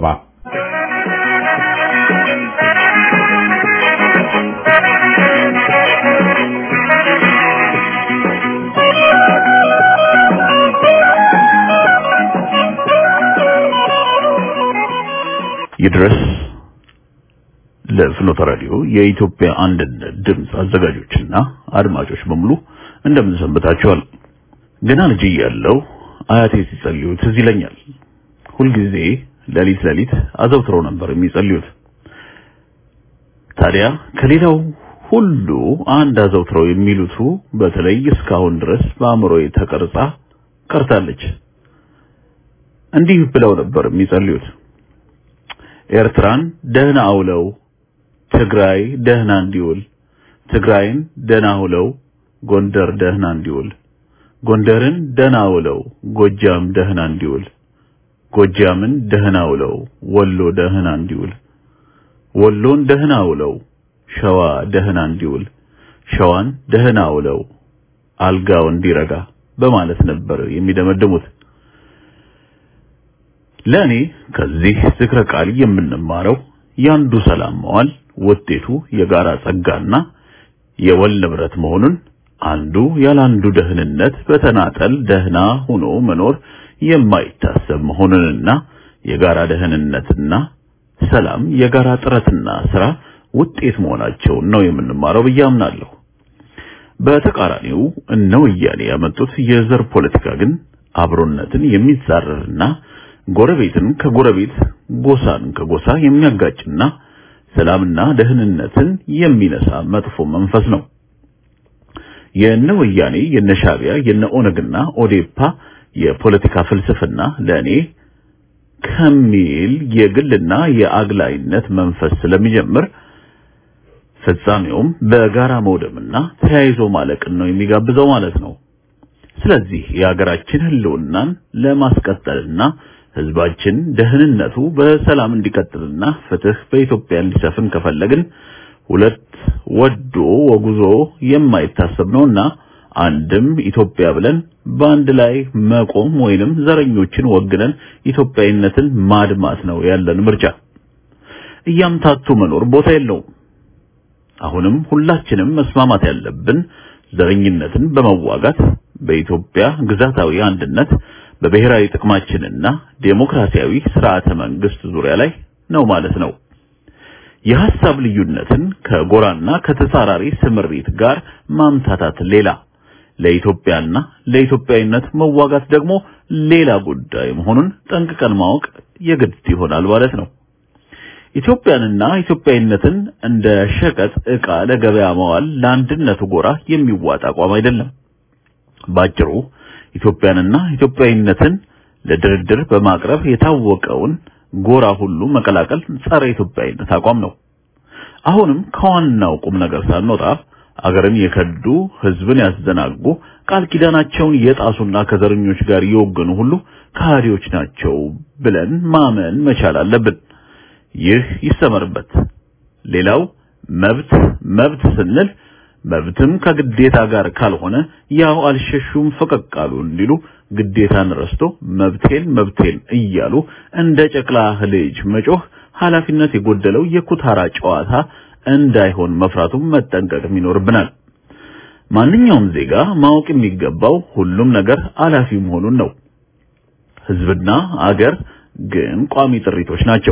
ይድረስ ለፍኖተ ራዲዮ የኢትዮጵያ አንድነት ድምፅ አዘጋጆችና አድማጮች በሙሉ እንደምን ሰንብታችኋል? ገና ልጅ እያለሁ አያቴ ሲጸልዩ ትዝ ይለኛል። ሁልጊዜ ሌሊት ሌሊት አዘውትረው ነበር የሚጸልዩት። ታዲያ ከሌላው ሁሉ አንድ አዘውትረው የሚሉቱ በተለይ እስካሁን ድረስ በአእምሮዬ ተቀርጻ ቀርታለች። እንዲህ ብለው ነበር የሚጸልዩት ኤርትራን ደህና አውለው ትግራይ ደህና እንዲውል፣ ትግራይን ደህና አውለው ጎንደር ደህና እንዲውል፣ ጎንደርን ደህና አውለው ጎጃም ደህና እንዲውል፣ ጎጃምን ደህና አውለው ወሎ ደህና እንዲውል፣ ወሎን ደህና አውለው ሸዋ ደህና እንዲውል፣ ሸዋን ደህና አውለው አልጋው እንዲረጋ በማለት ነበር የሚደመድሙት። ለእኔ ከዚህ ዝክረ ቃል የምንማረው ያንዱ ሰላም መዋል ውጤቱ የጋራ ጸጋና የወል ንብረት መሆኑን አንዱ ያላንዱ ደህንነት በተናጠል ደህና ሆኖ መኖር የማይታሰብ መሆኑንና የጋራ ደህንነትና ሰላም የጋራ ጥረትና ስራ ውጤት መሆናቸውን ነው የምንማረው ብዬ አምናለሁ። በተቃራኒው እነ ወያኔ ያመጡት የዘር ፖለቲካ ግን አብሮነትን የሚጻረርና ጎረቤትን ከጎረቤት ጎሳን ከጎሳ የሚያጋጭና ሰላምና ደህንነትን የሚነሳ መጥፎ መንፈስ ነው። የነ ወያኔ የነ ሻቢያ የነ ኦነግና ኦዴፓ የፖለቲካ ፍልስፍና ለእኔ ከሚል የግልና የአግላይነት መንፈስ ስለሚጀምር ፍጻሜውም በጋራ መውደምና ተያይዞ ማለቅን ነው የሚጋብዘው ማለት ነው። ስለዚህ የሀገራችን ህልውናን ለማስቀጠልና ህዝባችን ደህንነቱ በሰላም እንዲቀጥልና ፍትህ በኢትዮጵያ እንዲሰፍን ከፈለግን ሁለት ወዶ ወጉዞ የማይታሰብ ነውና አንድም ኢትዮጵያ ብለን በአንድ ላይ መቆም ወይንም ዘረኞችን ወግነን ኢትዮጵያዊነትን ማድማት ነው ያለን ምርጫ። እያምታቱ መኖር ቦታ የለውም። አሁንም ሁላችንም መስማማት ያለብን ዘረኝነትን በመዋጋት በኢትዮጵያ ግዛታዊ አንድነት በብሔራዊ ጥቅማችንና ዴሞክራሲያዊ ስርዓተ መንግስት ዙሪያ ላይ ነው ማለት ነው። የሐሳብ ልዩነትን ከጎራና ከተጻራሪ ስምሪት ጋር ማምታታት ሌላ፣ ለኢትዮጵያና ለኢትዮጵያዊነት መዋጋት ደግሞ ሌላ ጉዳይ መሆኑን ጠንቅቀን ማወቅ የግድ ይሆናል ማለት ነው። ኢትዮጵያንና ኢትዮጵያዊነትን እንደ ሸቀጥ ዕቃ ለገበያ መዋል ለአንድነቱ ጎራ የሚዋጥ አቋም አይደለም። ባጭሩ ኢትዮጵያንና ኢትዮጵያዊነትን ለድርድር በማቅረብ የታወቀውን ጎራ ሁሉ መቀላቀል ጸረ ኢትዮጵያዊነት አቋም ነው። አሁንም ከዋናው ቁም ነገር ሳንወጣ አገርን የከዱ ህዝብን ያስዘናጉ ቃል ኪዳናቸውን የጣሱና ከዘረኞች ጋር የወገኑ ሁሉ ከሃዲዎች ናቸው ብለን ማመን መቻል አለብን። ይህ ይሰመርበት። ሌላው መብት መብት ስንል መብትም ከግዴታ ጋር ካልሆነ ያው አልሸሹም ፈቀቅ አሉ እንዲሉ ግዴታን ረስቶ መብቴን መብቴን እያሉ እንደ ጨቅላ ልጅ መጮህ ኃላፊነት የጎደለው የኩታራ ጨዋታ እንዳይሆን መፍራቱም መጠንቀቅም ይኖርብናል። ማንኛውም ዜጋ ማወቅ የሚገባው ሁሉም ነገር አላፊ መሆኑን ነው። ህዝብና አገር ግን ቋሚ ጥሪቶች ናቸው።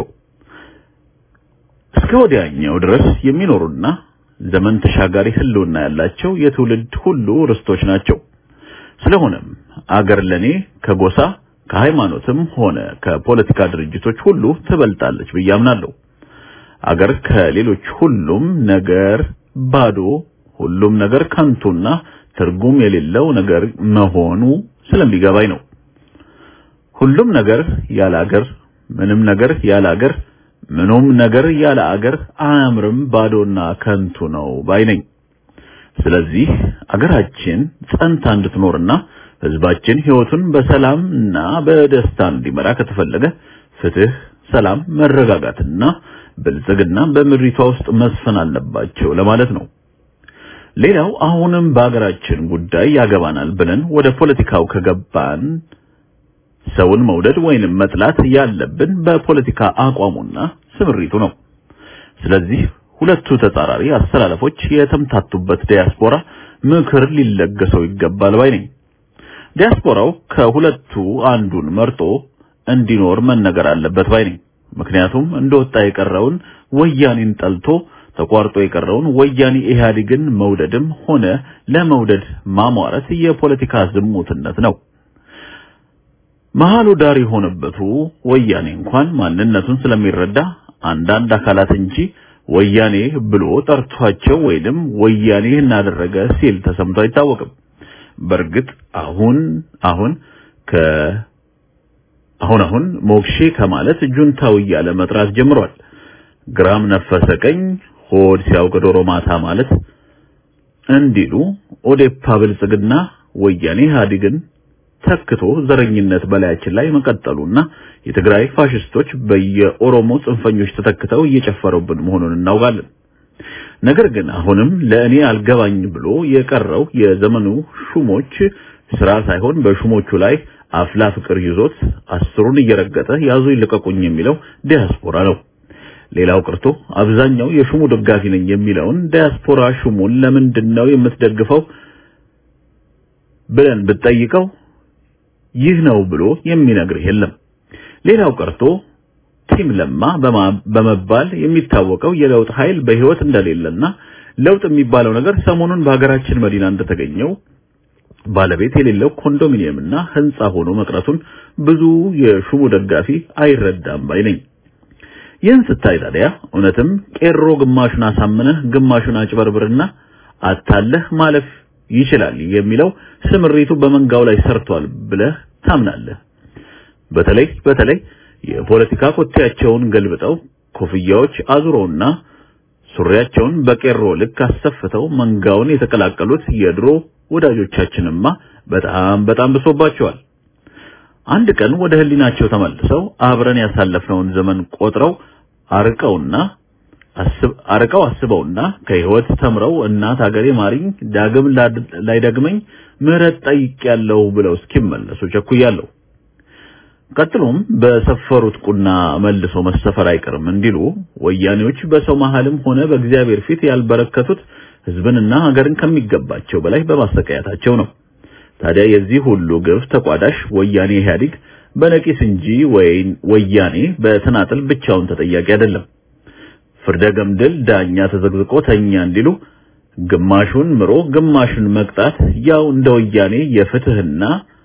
እስከ ወዲያኛው ድረስ የሚኖሩና ዘመን ተሻጋሪ ህልውና ያላቸው የትውልድ ሁሉ ርስቶች ናቸው። ስለሆነም አገር ለኔ ከጎሳ ከሃይማኖትም ሆነ ከፖለቲካ ድርጅቶች ሁሉ ትበልጣለች ብዬ አምናለሁ። አገር ከሌሎች ሁሉም ነገር ባዶ፣ ሁሉም ነገር ከንቱና ትርጉም የሌለው ነገር መሆኑ ስለሚገባኝ ነው። ሁሉም ነገር ያለ አገር፣ ምንም ነገር ያለ አገር ምኑም ነገር ያለ አገር አያምርም፣ ባዶና ከንቱ ነው ባይ ነኝ። ስለዚህ አገራችን ጸንታ እንድትኖርና ህዝባችን ህይወቱን በሰላምና በደስታ እንዲመራ ከተፈለገ ፍትህ፣ ሰላም፣ መረጋጋትና ብልጽግና በምድሪቷ ውስጥ መስፈን አለባቸው ለማለት ነው። ሌላው አሁንም በአገራችን ጉዳይ ያገባናል ብለን ወደ ፖለቲካው ከገባን ሰውን መውደድ ወይንም መጥላት ያለብን በፖለቲካ አቋሙና ስምሪቱ ነው። ስለዚህ ሁለቱ ተጻራሪ አስተላለፎች የተምታቱበት ዲያስፖራ ምክር ሊለገሰው ይገባል ባይ ነኝ። ዲያስፖራው ከሁለቱ አንዱን መርጦ እንዲኖር መነገር አለበት ባይ ነኝ። ምክንያቱም እንደወጣ የቀረውን ወያኔን ጠልቶ ተቋርጦ የቀረውን ወያኔ ኢህአዴግን መውደድም ሆነ ለመውደድ ማሟረት የፖለቲካ ዝሙትነት ነው። መሃሉ ዳር የሆነበቱ ወያኔ እንኳን ማንነቱን ስለሚረዳ አንዳንድ አካላት እንጂ ወያኔ ብሎ ጠርቷቸው ወይንም ወያኔ እናደረገ ሲል ተሰምቶ አይታወቅም። በእርግጥ አሁን አሁን ከ አሁን አሁን ሞክሼ ከማለት ጁንታው እያለ መጥራት ጀምሯል። ግራም ነፈሰ ቀኝ ሆድ ሲያውቅ ዶሮ ማታ ማለት እንዲሉ ኦዴፓ ብልጽግና ወያኔ ኢህአዴግን ተክቶ ዘረኝነት በላያችን ላይ መቀጠሉና የትግራይ ፋሽስቶች በየኦሮሞ ጽንፈኞች ተተክተው እየጨፈሩብን መሆኑን እናውቃለን። ነገር ግን አሁንም ለእኔ አልገባኝ ብሎ የቀረው የዘመኑ ሹሞች ስራ ሳይሆን በሹሞቹ ላይ አፍላ ፍቅር ይዞት አስሩን እየረገጠ ያዙ ይልቀቁኝ የሚለው ዲያስፖራ ነው። ሌላው ቀርቶ አብዛኛው የሹሙ ደጋፊ ነኝ የሚለውን ዲያስፖራ ሹሙን ለምንድን ነው የምትደግፈው ብለን ብትጠይቀው ይህ ነው ብሎ የሚነግርህ የለም። ሌላው ቀርቶ ቲም ለማ በመባል የሚታወቀው የለውጥ ኃይል በህይወት እንደሌለና ለውጥ የሚባለው ነገር ሰሞኑን በሀገራችን መዲና እንደተገኘው ባለቤት የሌለው ኮንዶሚኒየምና ህንጻ ሆኖ መቅረቱን ብዙ የሹሙ ደጋፊ አይረዳም ባይ ነኝ። ይህን ስታይ ታዲያ እውነትም ቄሮ ግማሹን አሳምነህ ግማሹን አጭበርብርና አታለህ ማለፍ ይችላል የሚለው ስምሪቱ በመንጋው ላይ ሰርቷል ብለህ ታምናለህ። በተለይ በተለይ የፖለቲካ ኮቴያቸውን ገልብጠው ኮፍያዎች አዙረውና ሱሪያቸውን በቄሮ ልክ አሰፍተው መንጋውን የተቀላቀሉት የድሮ ወዳጆቻችንማ በጣም በጣም ብሶባቸዋል። አንድ ቀን ወደ ህሊናቸው ተመልሰው አብረን ያሳለፍነውን ዘመን ቆጥረው አርቀውና አስብ አርቀው አስበውና ከህይወት ተምረው እናት ሀገሬ ማሪኝ ዳግም ላይደግመኝ ምህረት ጠይቄያለሁ ብለው እስኪመለሱ ቸኩያለሁ። ቀጥሎም በሰፈሩት ቁና መልሶ መሰፈር አይቀርም እንዲሉ ወያኔዎች በሰው መሃልም ሆነ በእግዚአብሔር ፊት ያልበረከቱት ህዝብንና ሀገርን ከሚገባቸው በላይ በማሰቃየታቸው ነው። ታዲያ የዚህ ሁሉ ግፍ ተቋዳሽ ወያኔ ኢህአዴግ በነቂስ እንጂ ወያኔ በተናጥል ብቻውን ተጠያቂ አይደለም። ፍርደ ገምድል ዳኛ ተዘግዝቆ ተኛ እንዲሉ ግማሹን ምሮ ግማሹን መቅጣት ያው እንደ ወያኔ የፍትህና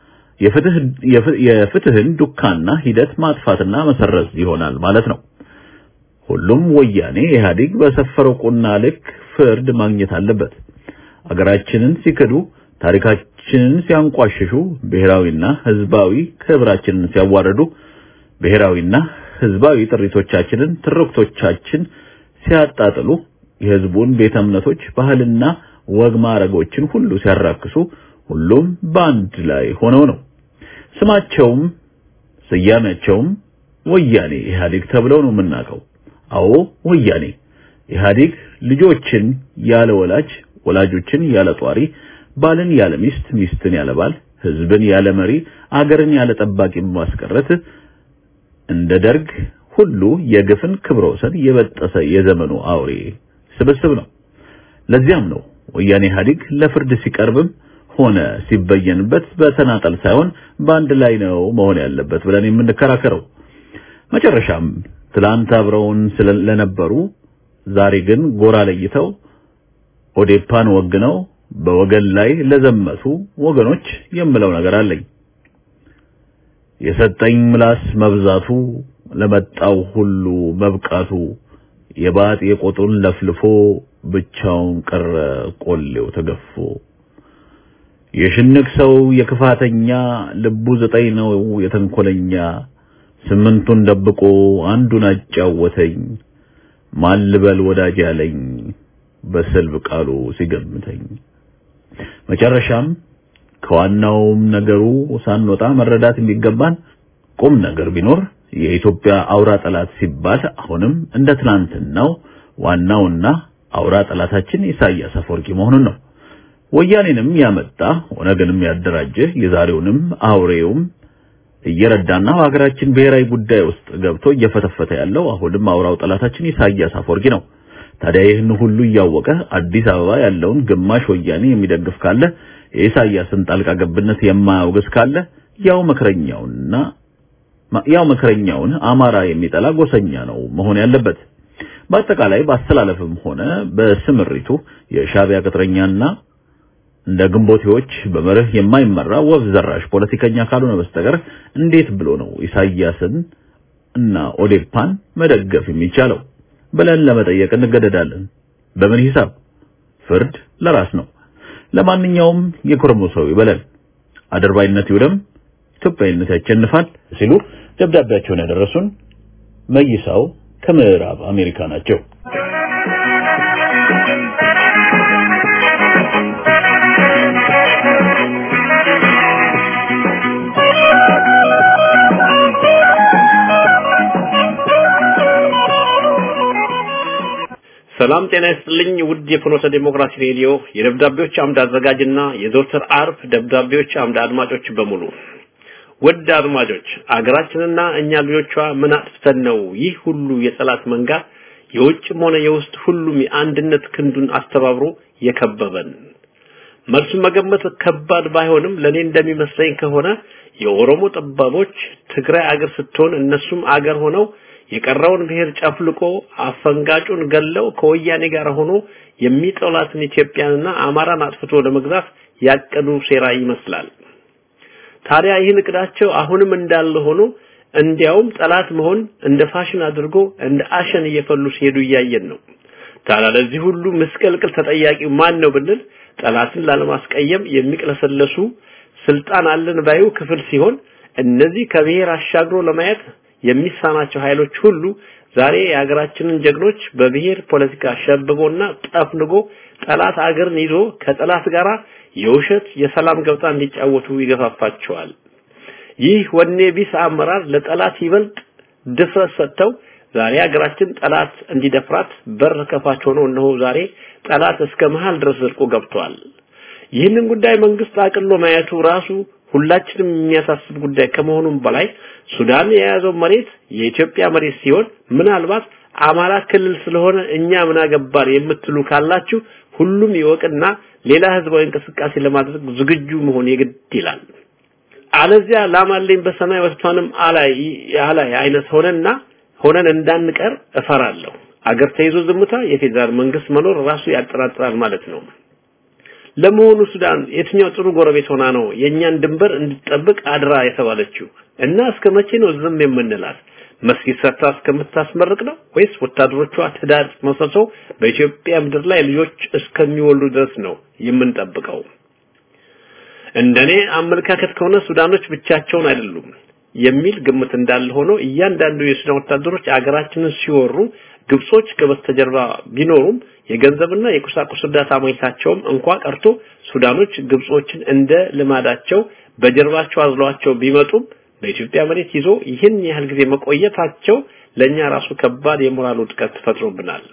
የፍትህን ዱካና ሂደት ማጥፋትና መሰረዝ ይሆናል ማለት ነው። ሁሉም ወያኔ ኢህአዴግ በሰፈረው ቁና ልክ ፍርድ ማግኘት አለበት። አገራችንን ሲክዱ፣ ታሪካችንን ሲያንቋሽሹ፣ ብሔራዊና ህዝባዊ ክብራችንን ሲያዋርዱ፣ ብሔራዊና ህዝባዊ ጥሪቶቻችንን፣ ትርክቶቻችን ሲያጣጥሉ፣ የህዝቡን ቤተ እምነቶች ባህልና ወግ ማዕረጎችን ሁሉ ሲያራክሱ ሁሉም በአንድ ላይ ሆነው ነው። ስማቸውም ስያሜያቸውም ወያኔ ኢህአዴግ ተብለው ነው የምናውቀው። አዎ ወያኔ ኢህአዴግ ልጆችን ያለ ወላጅ፣ ወላጆችን ያለ ጧሪ፣ ባልን ያለ ሚስት፣ ሚስትን ያለ ባል፣ ህዝብን ያለ መሪ፣ አገርን ያለ ጠባቂ በማስቀረት እንደ ደርግ ሁሉ የግፍን ክብረ ወሰን የበጠሰ የዘመኑ አውሬ ስብስብ ነው። ለዚያም ነው ወያኔ ኢህአዴግ ለፍርድ ሲቀርብም ሆነ ሲበየንበት በተናጠል ሳይሆን በአንድ ላይ ነው መሆን ያለበት ብለን የምንከራከረው። መጨረሻም ትላንት አብረውን ስለነበሩ ዛሬ ግን ጎራ ለይተው ኦዴፓን ወግነው በወገን ላይ ለዘመቱ ወገኖች የምለው ነገር አለኝ። የሰጠኝ ምላስ መብዛቱ ለመጣው ሁሉ መብቃቱ የባጥ የቆጡን ለፍልፎ ብቻውን ቀረ ቆሌው ተገፎ የሽንቅ ሰው የክፋተኛ ልቡ ዘጠኝ ነው የተንኮለኛ ስምንቱን ደብቆ አንዱን አጫወተኝ ማን ልበል ወዳጅ ያለኝ በስልብ ቃሉ ሲገምተኝ መጨረሻም ከዋናውም ነገሩ ሳንወጣ መረዳት የሚገባን ቁም ነገር ቢኖር የኢትዮጵያ አውራ ጠላት ሲባል አሁንም እንደ ትናንትናው ዋናውና አውራ ጠላታችን ኢሳያስ አፈወርቂ መሆኑን ነው። ወያኔንም ያመጣ ኦነግንም ያደራጀ የዛሬውንም አውሬውም እየረዳና በሀገራችን ብሔራዊ ጉዳይ ውስጥ ገብቶ እየፈተፈተ ያለው አሁንም አውራው ጠላታችን ኢሳያስ አፈወርቂ ነው። ታዲያ ይህን ሁሉ እያወቀ አዲስ አበባ ያለውን ግማሽ ወያኔ የሚደግፍ ካለ የኢሳያስን ጣልቃ ገብነት የማያውግዝ ካለ ያው መከረኛውና ያው መከረኛውን አማራ የሚጠላ ጎሰኛ ነው መሆን ያለበት። በአጠቃላይ በአስተላለፍም ሆነ በስምሪቱ የሻዕቢያ ቅጥረኛና እንደ ግንቦቴዎች በመርህ የማይመራ ወፍ ዘራሽ ፖለቲከኛ ካልሆነ በስተቀር እንዴት ብሎ ነው ኢሳያስን እና ኦዴፓን መደገፍ የሚቻለው ብለን ለመጠየቅ እንገደዳለን። በምን ሂሳብ? ፍርድ ለራስ ነው። ለማንኛውም የኮረሞ ሰው ይበለን፣ አድርባይነት ይውደም፣ ኢትዮጵያዊነት ያሸንፋል ሲሉ ደብዳቤያቸውን ያደረሱን መይሳው ከምዕራብ አሜሪካ ናቸው። ሰላም ጤና ይስጥልኝ ውድ የፍኖተ ዲሞክራሲ ሬዲዮ የደብዳቤዎች አምድ አዘጋጅና የዘወትር አርብ ደብዳቤዎች አምድ አድማጮች በሙሉ ውድ አድማጮች አገራችንና እኛ ልጆቿ ምን አጥፍተን ነው ይህ ሁሉ የጠላት መንጋ የውጭም ሆነ የውስጥ ሁሉም የአንድነት ክንዱን አስተባብሮ የከበበን መልሱን መገመት ከባድ ባይሆንም ለኔ እንደሚመስለኝ ከሆነ የኦሮሞ ጠባቦች ትግራይ አገር ስትሆን እነሱም አገር ሆነው የቀረውን ብሔር ጨፍልቆ አፈንጋጩን ገለው ከወያኔ ጋር ሆኖ የሚጠላትን ኢትዮጵያንና አማራን አጥፍቶ ለመግዛት ያቀዱ ሴራ ይመስላል። ታዲያ ይህን እቅዳቸው አሁንም እንዳለ ሆኖ እንዲያውም ጠላት መሆን እንደ ፋሽን አድርጎ እንደ አሸን እየፈሉ ሲሄዱ እያየን ነው። ታዲያ ለዚህ ሁሉ ምስቅልቅል ተጠያቂው ማን ነው ብንል ጠላትን ላለማስቀየም የሚቅለሰለሱ ስልጣን አለን ባዩ ክፍል ሲሆን እነዚህ ከብሔር አሻግሮ ለማየት የሚሳናቸው ኃይሎች ሁሉ ዛሬ የሀገራችንን ጀግኖች በብሔር ፖለቲካ ሸብቦና ጠፍንጎ ጠላት አገርን ይዞ ከጠላት ጋራ የውሸት የሰላም ገብታ እንዲጫወቱ ይገፋፋቸዋል። ይህ ወኔ ቢስ አመራር ለጠላት ይበልጥ ድፍረት ሰጥተው ዛሬ ሀገራችን ጠላት እንዲደፍራት በር ከፋች ሆኖ እነሆ ዛሬ ጠላት እስከ መሃል ድረስ ዘልቆ ገብቷል። ይህንን ጉዳይ መንግስት አቅሎ ማየቱ ራሱ ሁላችንም የሚያሳስብ ጉዳይ ከመሆኑም በላይ ሱዳን የያዘው መሬት የኢትዮጵያ መሬት ሲሆን ምናልባት አማራ ክልል ስለሆነ እኛ ምን አገባን የምትሉ ካላችሁ ሁሉም ይወቅና ሌላ ህዝባዊ እንቅስቃሴ ለማድረግ ዝግጁ መሆን የግድ ይላል። አለዚያ ላማለኝ በሰማይ ወስቷንም አላይ አላይ አይነት ሆነና ሆነን እንዳንቀር እፈራለሁ። አገር ተይዞ ዝምታ የፌዴራል መንግስት መኖር ራሱ ያጠራጥራል ማለት ነው። ለመሆኑ ሱዳን የትኛው ጥሩ ጎረቤት ሆና ነው የኛን ድንበር እንድትጠብቅ አድራ የተባለችው? እና እስከ መቼ ነው ዝም የምንላት? መስጊድ ሰርታ እስከምታስመርቅ ነው ወይስ ወታደሮቿ ትዳር መስርተው በኢትዮጵያ ምድር ላይ ልጆች እስከሚወልዱ ድረስ ነው የምንጠብቀው? እንደኔ አመለካከት ከሆነ ሱዳኖች ብቻቸውን አይደሉም የሚል ግምት እንዳለ ሆኖ እያንዳንዱ የሱዳን ወታደሮች አገራችንን ሲወሩ ግብጾች ከበስተጀርባ ቢኖሩም የገንዘብና የቁሳቁስ እርዳታ ማግኘታቸውም እንኳ ቀርቶ ሱዳኖች ግብጾችን እንደ ልማዳቸው በጀርባቸው አዝለዋቸው ቢመጡም በኢትዮጵያ መሬት ይዞ ይህን ያህል ጊዜ መቆየታቸው ለኛ ራሱ ከባድ የሞራል ውድቀት ፈጥሮብናል።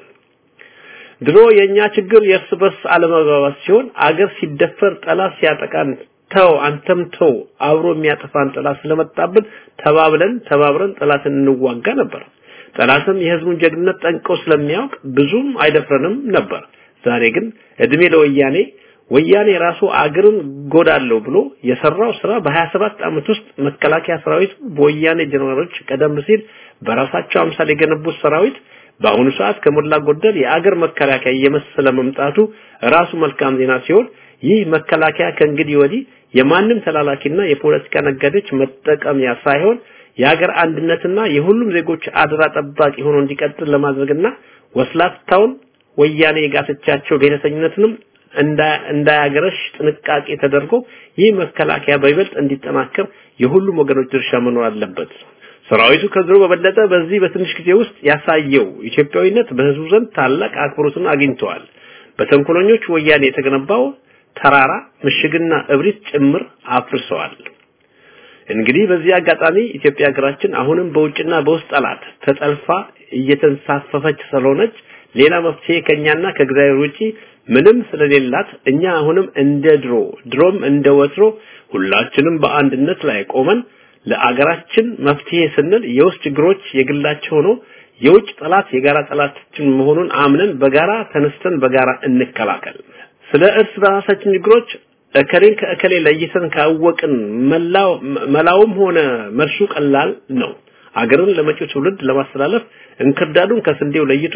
ድሮ የኛ ችግር የእርስ በርስ አለመግባባት ሲሆን አገር ሲደፈር ጠላት ሲያጠቃን ተው አንተም ተው አብሮ የሚያጠፋን ጠላት ስለመጣብን ተባብለን ተባብረን ጠላትን እንዋጋ ነበር። ጠላትም የህዝቡን ጀግንነት ጠንቅቆ ስለሚያውቅ ብዙም አይደፍረንም ነበር። ዛሬ ግን እድሜ ለወያኔ ወያኔ ራሱ አገርን ጎዳለው ብሎ የሰራው ስራ በ27 ዓመት ውስጥ መከላከያ ሰራዊት በወያኔ ጀነራሎች ቀደም ሲል በራሳቸው አምሳል የገነቡት ሰራዊት በአሁኑ ሰዓት ከሞላ ጎደል የአገር መከላከያ እየመሰለ መምጣቱ ራሱ መልካም ዜና ሲሆን ይህ መከላከያ ከእንግዲህ ወዲህ የማንም ተላላኪና የፖለቲካ ነጋዴዎች መጠቀሚያ ሳይሆን የሀገር አንድነትና የሁሉም ዜጎች አደራ ጠባቂ ሆኖ እንዲቀጥል ለማድረግና ወስላታውን ወያኔ የጋተቻቸው ብሔረተኝነትንም እንዳያገረሽ ጥንቃቄ ተደርጎ ይህ መከላከያ በይበልጥ እንዲጠናከር የሁሉም ወገኖች ድርሻ መኖር አለበት። ሰራዊቱ ከድሮ በበለጠ በዚህ በትንሽ ጊዜ ውስጥ ያሳየው ኢትዮጵያዊነት በህዝቡ ዘንድ ታላቅ አክብሮትን አግኝተዋል። በተንኮለኞች ወያኔ የተገነባው ተራራ ምሽግና እብሪት ጭምር አፍርሰዋል። እንግዲህ በዚህ አጋጣሚ ኢትዮጵያ ሀገራችን አሁንም በውጭና በውስጥ ጠላት ተጠልፋ እየተንሳፈፈች ስለሆነች ሌላ መፍትሄ ከኛና ከእግዚአብሔር ውጪ ምንም ስለሌላት እኛ አሁንም እንደ ድሮ ድሮም እንደ ወትሮ ሁላችንም በአንድነት ላይ ቆመን ለአገራችን መፍትሄ ስንል የውስጥ ችግሮች የግላቸው ሆኖ የውጭ ጠላት የጋራ ጠላታችን መሆኑን አምነን በጋራ ተነስተን በጋራ እንከላከል። ስለ እርስ በራሳችን ችግሮች እከሌን ከእከሌ ለይተን ካወቅን መላው መላውም ሆነ መልሱ ቀላል ነው። አገርን ለመጪው ትውልድ ለማስተላለፍ እንክርዳዱን ከስንዴው ለይቶ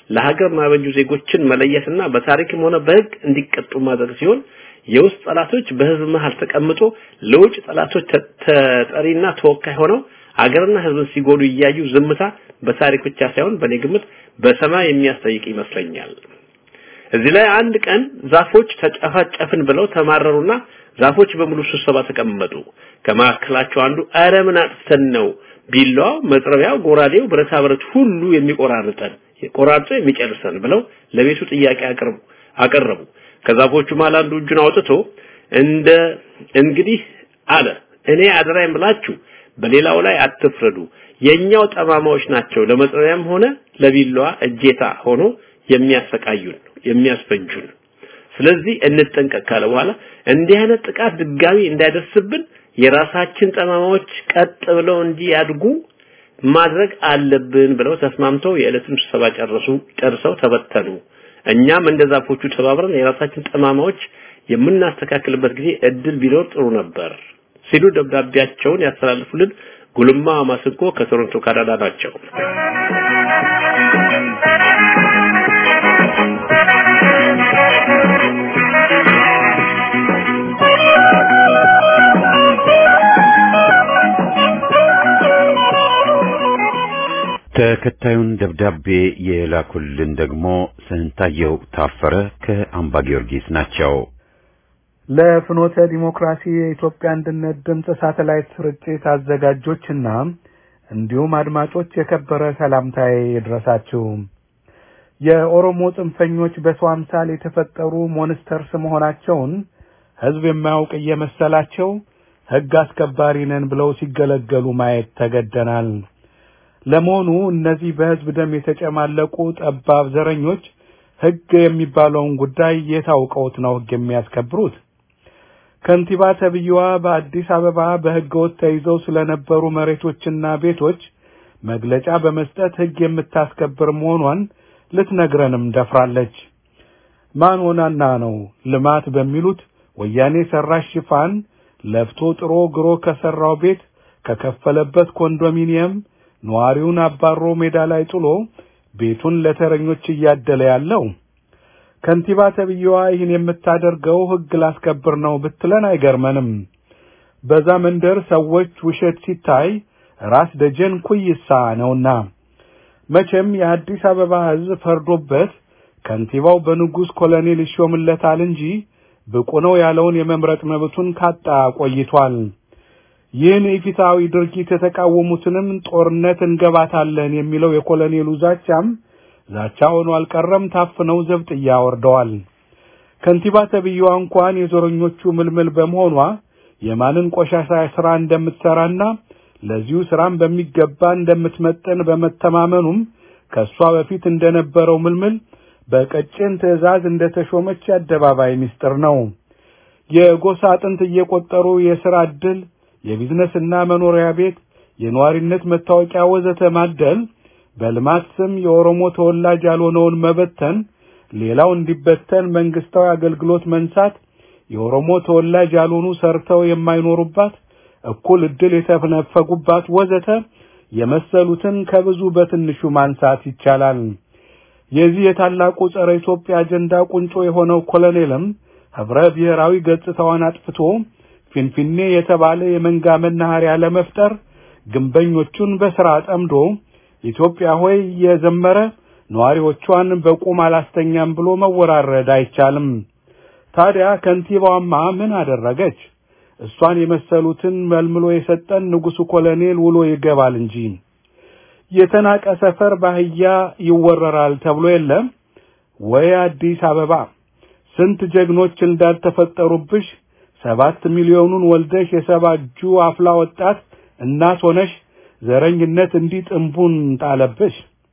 ለሀገር ማበጁ ዜጎችን መለየትና በታሪክም ሆነ በህግ እንዲቀጡ ማድረግ ሲሆን የውስጥ ጠላቶች በህዝብ መሃል ተቀምጦ ለውጭ ጠላቶች ተጠሪና ተወካይ ሆነው አገርና ህዝብን ሲጎዱ እያዩ ዝምታ በታሪክ ብቻ ሳይሆን በኔ ግምት በሰማይ የሚያስጠይቅ ይመስለኛል። እዚህ ላይ አንድ ቀን ዛፎች ተጨፋጨፍን ብለው ተማረሩና ዛፎች በሙሉ ስብሰባ ተቀመጡ። ከመካከላቸው አንዱ አረ ምን አጥፍተን ነው ቢላዋው፣ መጥረቢያው፣ ጎራዴው፣ ብረታ ብረት ሁሉ የሚቆራርጠን ቆራርጦ የሚጨርሰን ብለው ለቤቱ ጥያቄ አቀረቡ አቀረቡ። ከዛፎቹ መሃል አንዱ እጁን አውጥቶ እንደ እንግዲህ አለ እኔ አደራይም ብላችሁ በሌላው ላይ አትፍረዱ። የኛው ጠማማዎች ናቸው ለመጥረቢያም ሆነ ለቢላዋ እጄታ ሆኖ የሚያሰቃዩን የሚያስፈጁን። ስለዚህ እንጠንቀቅ ካለ በኋላ እንዲህ አይነት ጥቃት ድጋሚ እንዳይደርስብን የራሳችን ጠማማዎች ቀጥ ብለው እንዲያድጉ ማድረግ አለብን ብለው ተስማምተው የዕለቱን ስብሰባ ጨረሱ። ጨርሰው ተበተኑ። እኛም እንደ ዛፎቹ ተባብረን የራሳችን ጠማማዎች የምናስተካክልበት ጊዜ እድል ቢኖር ጥሩ ነበር ሲሉ ደብዳቤያቸውን ያስተላልፉልን ጉልማ ማስንቆ ከቶሮንቶ ካናዳ ናቸው። ተከታዩን ደብዳቤ የላኩልን ደግሞ ስንታየው ታፈረ ከአምባ ጊዮርጊስ ናቸው። ለፍኖተ ዲሞክራሲ የኢትዮጵያ አንድነት ድምፅ ሳተላይት ስርጭት አዘጋጆችና እንዲሁም አድማጮች የከበረ ሰላምታዬ ይድረሳችሁ። የኦሮሞ ጽንፈኞች በሰው አምሳል የተፈጠሩ ሞንስተርስ መሆናቸውን ሕዝብ የማያውቅ እየመሰላቸው ሕግ አስከባሪ ነን ብለው ሲገለገሉ ማየት ተገደናል። ለመሆኑ እነዚህ በሕዝብ ደም የተጨማለቁ ጠባብ ዘረኞች ሕግ የሚባለውን ጉዳይ የታውቀውት ነው ሕግ የሚያስከብሩት? ከንቲባ ተብዬዋ በአዲስ አበባ በሕገወጥ ተይዘው ስለነበሩ መሬቶችና ቤቶች መግለጫ በመስጠት ሕግ የምታስከብር መሆኗን ልትነግረንም ደፍራለች። ማን ሆናና ነው ልማት በሚሉት ወያኔ ሰራሽ ሽፋን ለፍቶ ጥሮ ግሮ ከሰራው ቤት ከከፈለበት ኮንዶሚኒየም ነዋሪውን አባሮ ሜዳ ላይ ጥሎ ቤቱን ለተረኞች እያደለ ያለው? ከንቲባ ተብዬዋ ይህን የምታደርገው ሕግ ላስከብር ነው ብትለን አይገርመንም። በዛ መንደር ሰዎች ውሸት ሲታይ ራስ ደጀን ኩይሳ ነውና መቼም የአዲስ አበባ ሕዝብ ፈርዶበት ከንቲባው በንጉሥ ኮሎኔል ይሾምለታል እንጂ ብቁ ነው ያለውን የመምረጥ መብቱን ካጣ ቆይቷል። ይህን የፊታዊ ድርጊት የተቃወሙትንም ጦርነት እንገባታለን የሚለው የኮሎኔሉ ዛቻም ዛቻ ሆኖ አልቀረም። ታፍነው ዘብጥያ ወርደዋል። ከንቲባ ተብዬዋ እንኳን የዞረኞቹ ምልምል በመሆኗ የማንን ቆሻሻ ስራ እንደምትሰራና ለዚሁ ስራም በሚገባ እንደምትመጠን በመተማመኑም ከሷ በፊት እንደነበረው ምልምል በቀጭን ትዕዛዝ እንደተሾመች የአደባባይ ምስጢር ነው። የጎሳ አጥንት እየቆጠሩ የሥራ ዕድል፣ የቢዝነስና መኖሪያ ቤት፣ የነዋሪነት መታወቂያ ወዘተ ማደል፣ በልማት ስም የኦሮሞ ተወላጅ ያልሆነውን መበተን፣ ሌላው እንዲበተን መንግስታዊ አገልግሎት መንሳት፣ የኦሮሞ ተወላጅ ያልሆኑ ሰርተው የማይኖሩባት እኩል ዕድል የተነፈጉባት ወዘተ የመሰሉትን ከብዙ በትንሹ ማንሳት ይቻላል። የዚህ የታላቁ ጸረ ኢትዮጵያ አጀንዳ ቁንጮ የሆነው ኮሎኔልም ህብረ ብሔራዊ ገጽታዋን አጥፍቶ ፊንፊኔ የተባለ የመንጋ መናኸሪያ ለመፍጠር ግንበኞቹን በሥራ ጠምዶ ኢትዮጵያ ሆይ እየዘመረ ነዋሪዎቿን በቁም አላስተኛም ብሎ መወራረድ አይቻልም። ታዲያ ከንቲባዋማ ምን አደረገች? እሷን የመሰሉትን መልምሎ የሰጠን ንጉሡ ኮሎኔል ውሎ ይገባል እንጂ የተናቀ ሰፈር ባህያ ይወረራል ተብሎ የለም ወይ? አዲስ አበባ ስንት ጀግኖች እንዳልተፈጠሩብሽ ሰባት ሚሊዮኑን ወልደሽ የሰባ እጁ አፍላ ወጣት እናት ሆነሽ ዘረኝነት እንዲህ ጥንቡን ጣለብሽ።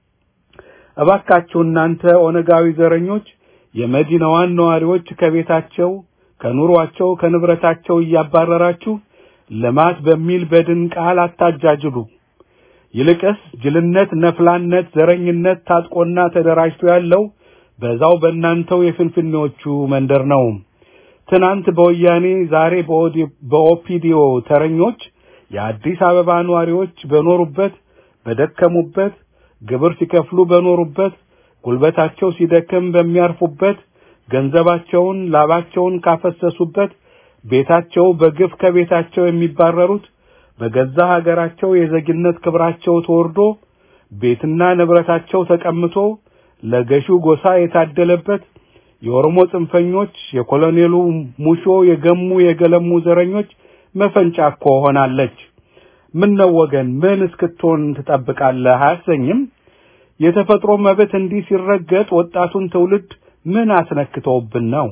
እባካችሁ እናንተ ኦነጋዊ ዘረኞች የመዲናዋን ነዋሪዎች ከቤታቸው ከኑሯቸው ከንብረታቸው እያባረራችሁ ልማት በሚል በድን ቃል አታጃጅሉ። ይልቅስ ጅልነት፣ ነፍላነት፣ ዘረኝነት ታጥቆና ተደራጅቶ ያለው በዛው በእናንተው የፍንፍኔዎቹ መንደር ነው። ትናንት በወያኔ ዛሬ በኦፒዲዮ ተረኞች የአዲስ አበባ ነዋሪዎች በኖሩበት በደከሙበት ግብር ሲከፍሉ በኖሩበት ጉልበታቸው ሲደክም በሚያርፉበት ገንዘባቸውን ላባቸውን ካፈሰሱበት ቤታቸው በግፍ ከቤታቸው የሚባረሩት በገዛ ሀገራቸው የዜግነት ክብራቸው ተወርዶ ቤትና ንብረታቸው ተቀምቶ ለገዢው ጎሳ የታደለበት የኦሮሞ ጽንፈኞች የኮሎኔሉ ሙሾ የገሙ የገለሙ ዘረኞች መፈንጫ እኮ ሆናለች። ምን ነው ወገን ምን እስክትሆን ትጠብቃለህ? አያሰኝም? የተፈጥሮ መብት እንዲህ ሲረገጥ ወጣቱን ትውልድ ምን አስነክተውብን ነው?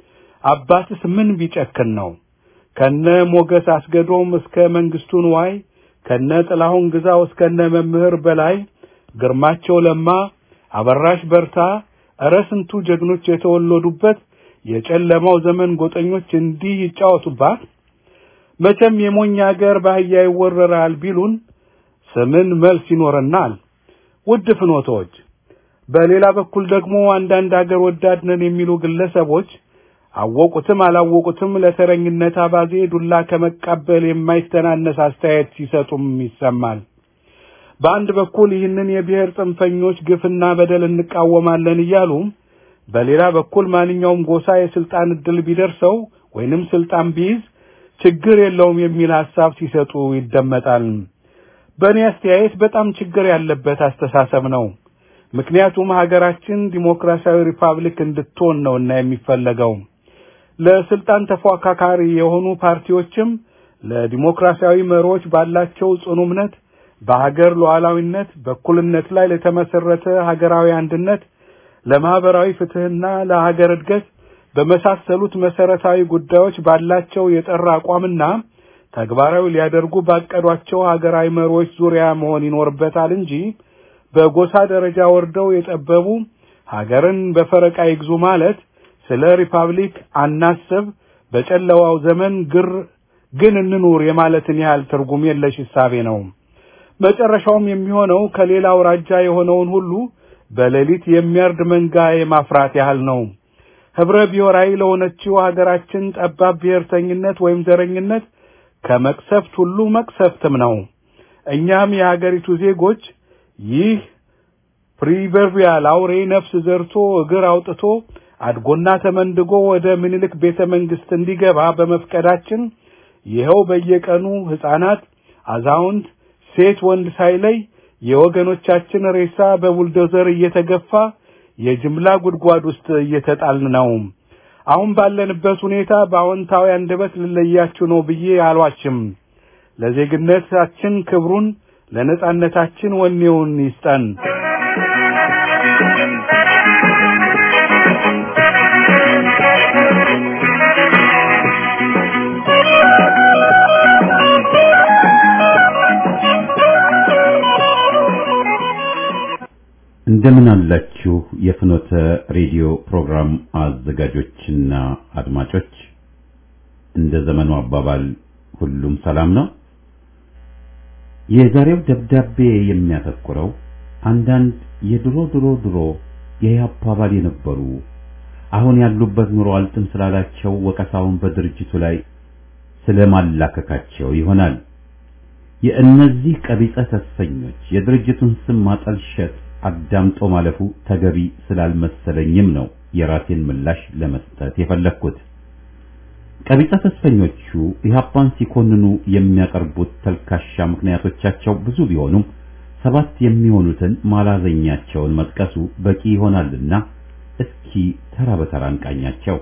አባትስ ምን ቢጨክን ነው? ከነ ሞገስ አስገዶም እስከ መንግስቱ ንዋይ ከነ ጥላሁን ግዛው እስከነ መምህር በላይ ግርማቸው ለማ አበራሽ በርታ እረ ስንቱ ጀግኖች የተወለዱበት የጨለማው ዘመን ጎጠኞች እንዲህ ይጫወቱባት። መቼም የሞኝ አገር ባህያ ይወረራል ቢሉን ስምን መልስ ይኖረናል። ውድ ፍኖቶች፣ በሌላ በኩል ደግሞ አንዳንድ አገር ወዳድ ነን የሚሉ ግለሰቦች አወቁትም አላወቁትም ለተረኝነት አባዜ ዱላ ከመቀበል የማይተናነስ አስተያየት ሲሰጡም ይሰማል። በአንድ በኩል ይህንን የብሔር ጽንፈኞች ግፍና በደል እንቃወማለን እያሉ በሌላ በኩል ማንኛውም ጎሳ የስልጣን እድል ቢደርሰው ወይንም ስልጣን ቢይዝ ችግር የለውም የሚል ሐሳብ ሲሰጡ ይደመጣል። በእኔ አስተያየት በጣም ችግር ያለበት አስተሳሰብ ነው። ምክንያቱም ሀገራችን ዲሞክራሲያዊ ሪፐብሊክ እንድትሆን ነውና የሚፈለገው። ለስልጣን ተፎካካሪ የሆኑ ፓርቲዎችም ለዲሞክራሲያዊ መሪዎች ባላቸው ጽኑ እምነት በሀገር ሉዓላዊነት፣ በእኩልነት ላይ ለተመሰረተ ሀገራዊ አንድነት፣ ለማህበራዊ ፍትህና ለሀገር እድገት በመሳሰሉት መሰረታዊ ጉዳዮች ባላቸው የጠራ አቋምና ተግባራዊ ሊያደርጉ ባቀዷቸው ሀገራዊ መሪዎች ዙሪያ መሆን ይኖርበታል እንጂ በጎሳ ደረጃ ወርደው የጠበቡ ሀገርን በፈረቃ ይግዙ ማለት ስለ ሪፐብሊክ አናስብ፣ በጨለዋው ዘመን ግር ግን እንኑር የማለትን ያህል ትርጉም የለሽ እሳቤ ነው። መጨረሻውም የሚሆነው ከሌላ አውራጃ የሆነውን ሁሉ በሌሊት የሚያርድ መንጋ የማፍራት ያህል ነው። ህብረ ብሔራዊ ለሆነችው ሀገራችን ጠባብ ብሔርተኝነት ወይም ዘረኝነት ከመቅሰፍት ሁሉ መቅሰፍትም ነው። እኛም የሀገሪቱ ዜጎች ይህ ፕሪቨርቢያል አውሬ ነፍስ ዘርቶ እግር አውጥቶ አድጎና ተመንድጎ ወደ ምኒልክ ቤተ መንግስት እንዲገባ በመፍቀዳችን ይኸው በየቀኑ ሕፃናት፣ አዛውንት፣ ሴት ወንድ ሳይለይ የወገኖቻችን ሬሳ በቡልዶዘር እየተገፋ የጅምላ ጉድጓድ ውስጥ እየተጣልን ነው። አሁን ባለንበት ሁኔታ በአዎንታዊ አንደበት ልለያችሁ ነው ብዬ አልዋሽም። ለዜግነታችን ክብሩን ለነጻነታችን ወኔውን ይስጠን። እንደምን አላችሁ የፍኖተ ሬዲዮ ፕሮግራም አዘጋጆችና አድማጮች፣ እንደ ዘመኑ አባባል ሁሉም ሰላም ነው። የዛሬው ደብዳቤ የሚያተኩረው አንዳንድ የድሮ ድሮ ድሮ የኢህአፓ አባል የነበሩ አሁን ያሉበት ኑሮ አልጥም ስላላቸው ወቀሳውን በድርጅቱ ላይ ስለማላከካቸው ይሆናል። የእነዚህ ቀቢጸ ተስፈኞች የድርጅቱን ስም ማጠልሸት አዳምጦ ማለፉ ተገቢ ስላልመሰለኝም ነው የራሴን ምላሽ ለመስጠት የፈለግኩት። ቀቢጸ ተስፈኞቹ ኢህአፓን ሲኮንኑ የሚያቀርቡት ተልካሻ ምክንያቶቻቸው ብዙ ቢሆኑም ሰባት የሚሆኑትን ማላዘኛቸውን መጥቀሱ በቂ ይሆናልና እስኪ ተራ በተራ እንቃኛቸው።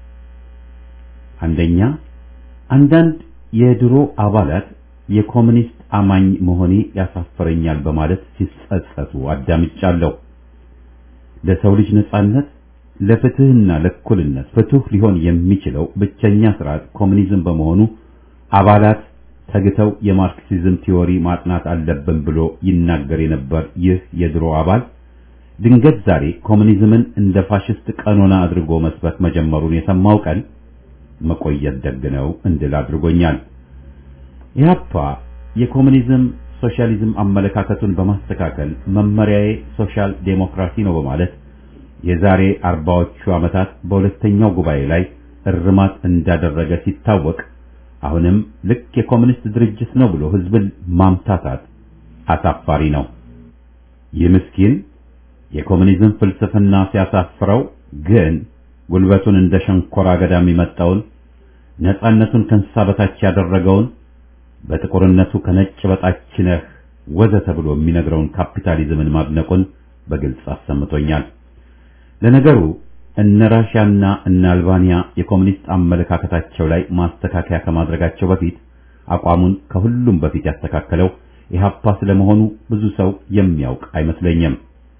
አንደኛ፣ አንዳንድ የድሮ አባላት የኮሙኒስት አማኝ መሆኔ ያሳፈረኛል በማለት ሲጸጸቱ አዳምጫለሁ። ለሰው ልጅ ነጻነት፣ ለፍትህና ለእኩልነት ፍቱህ ሊሆን የሚችለው ብቸኛ ስርዓት ኮሙኒዝም በመሆኑ አባላት ተግተው የማርክሲዝም ቲዎሪ ማጥናት አለብን ብሎ ይናገር የነበር ይህ የድሮ አባል ድንገት ዛሬ ኮሙኒዝምን እንደ ፋሽስት ቀኖና አድርጎ መስበክ መጀመሩን የሰማው ቀን መቆየት ደግ ነው እንድል አድርጎኛል። ኢህአፓ የኮሙኒዝም ሶሻሊዝም አመለካከቱን በማስተካከል መመሪያዬ ሶሻል ዴሞክራሲ ነው በማለት የዛሬ አርባዎቹ ዓመታት በሁለተኛው ጉባኤ ላይ እርማት እንዳደረገ ሲታወቅ አሁንም ልክ የኮሙኒስት ድርጅት ነው ብሎ ህዝብን ማምታታት አሳፋሪ ነው። ይህ ምስኪን የኮሙኒዝም ፍልስፍና ሲያሳፍረው ግን ጉልበቱን እንደ ሸንኮራ አገዳ የሚመጣውን ነፃነቱን ከእንስሳ በታች ያደረገውን በጥቁርነቱ ከነጭ በታች ነህ ወዘተ ብሎ የሚነግረውን ካፒታሊዝምን ማድነቁን በግልጽ አሰምቶኛል። ለነገሩ እነ ራሽያና እነ አልባንያ የኮሙኒስት አመለካከታቸው ላይ ማስተካከያ ከማድረጋቸው በፊት አቋሙን ከሁሉም በፊት ያስተካከለው ኢህአፓ ስለመሆኑ ብዙ ሰው የሚያውቅ አይመስለኝም።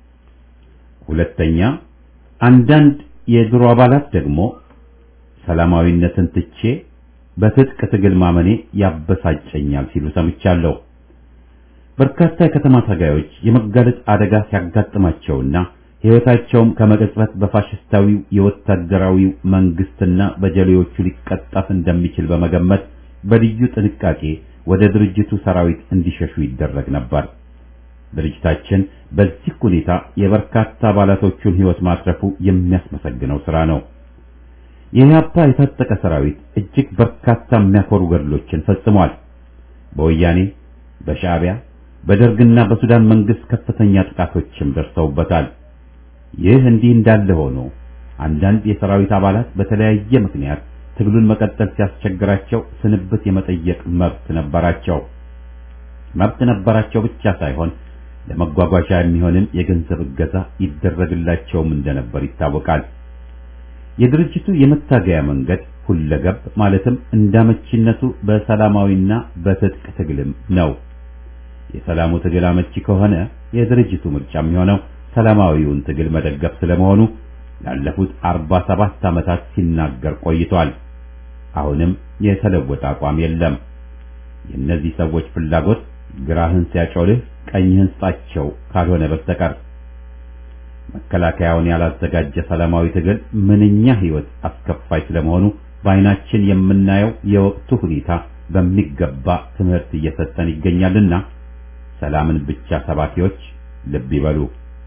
ሁለተኛ አንዳንድ የድሮ አባላት ደግሞ ሰላማዊነትን ትቼ በትጥቅ ትግል ማመኔ ያበሳጨኛል ሲሉ ሰምቻለሁ። በርካታ የከተማ ታጋዮች የመጋለጥ አደጋ ሲያጋጥማቸውና ሕይወታቸውም ከመቅጽበት በፋሽስታዊው የወታደራዊው መንግስትና በጀሌዎቹ ሊቀጠፍ እንደሚችል በመገመት በልዩ ጥንቃቄ ወደ ድርጅቱ ሰራዊት እንዲሸሹ ይደረግ ነበር። ድርጅታችን በዚህ ሁኔታ የበርካታ አባላቶቹን ሕይወት ማትረፉ የሚያስመሰግነው ሥራ ነው። የኢህአፓ የታጠቀ ሰራዊት እጅግ በርካታ የሚያኮሩ ገድሎችን ፈጽሟል። በወያኔ በሻዕቢያ በደርግና በሱዳን መንግስት ከፍተኛ ጥቃቶችም ደርሰውበታል። ይህ እንዲህ እንዳለ ሆኖ አንዳንድ የሰራዊት አባላት በተለያየ ምክንያት ትግሉን መቀጠል ሲያስቸግራቸው ስንብት የመጠየቅ መብት ነበራቸው። መብት ነበራቸው ብቻ ሳይሆን ለመጓጓዣ የሚሆንም የገንዘብ እገዛ ይደረግላቸውም እንደነበር ይታወቃል። የድርጅቱ የመታገያ መንገድ ሁለገብ ማለትም እንዳመቺነቱ በሰላማዊና በትጥቅ ትግልም ነው። የሰላሙ ትግል አመቺ ከሆነ የድርጅቱ ምርጫ የሚሆነው ሰላማዊውን ትግል መደገፍ ስለመሆኑ ላለፉት አርባ ሰባት ዓመታት ሲናገር ቆይቷል። አሁንም የተለወጠ አቋም የለም። የእነዚህ ሰዎች ፍላጎት ግራህን ሲያጮልህ ቀኝህን ስጣቸው ካልሆነ በስተቀር መከላከያውን ያላዘጋጀ ሰላማዊ ትግል ምንኛ ሕይወት አስከፋይ ስለመሆኑ በዓይናችን የምናየው የወቅቱ ሁኔታ በሚገባ ትምህርት እየሰጠን ይገኛልና ሰላምን ብቻ ሰባኪዎች ልብ ይበሉ።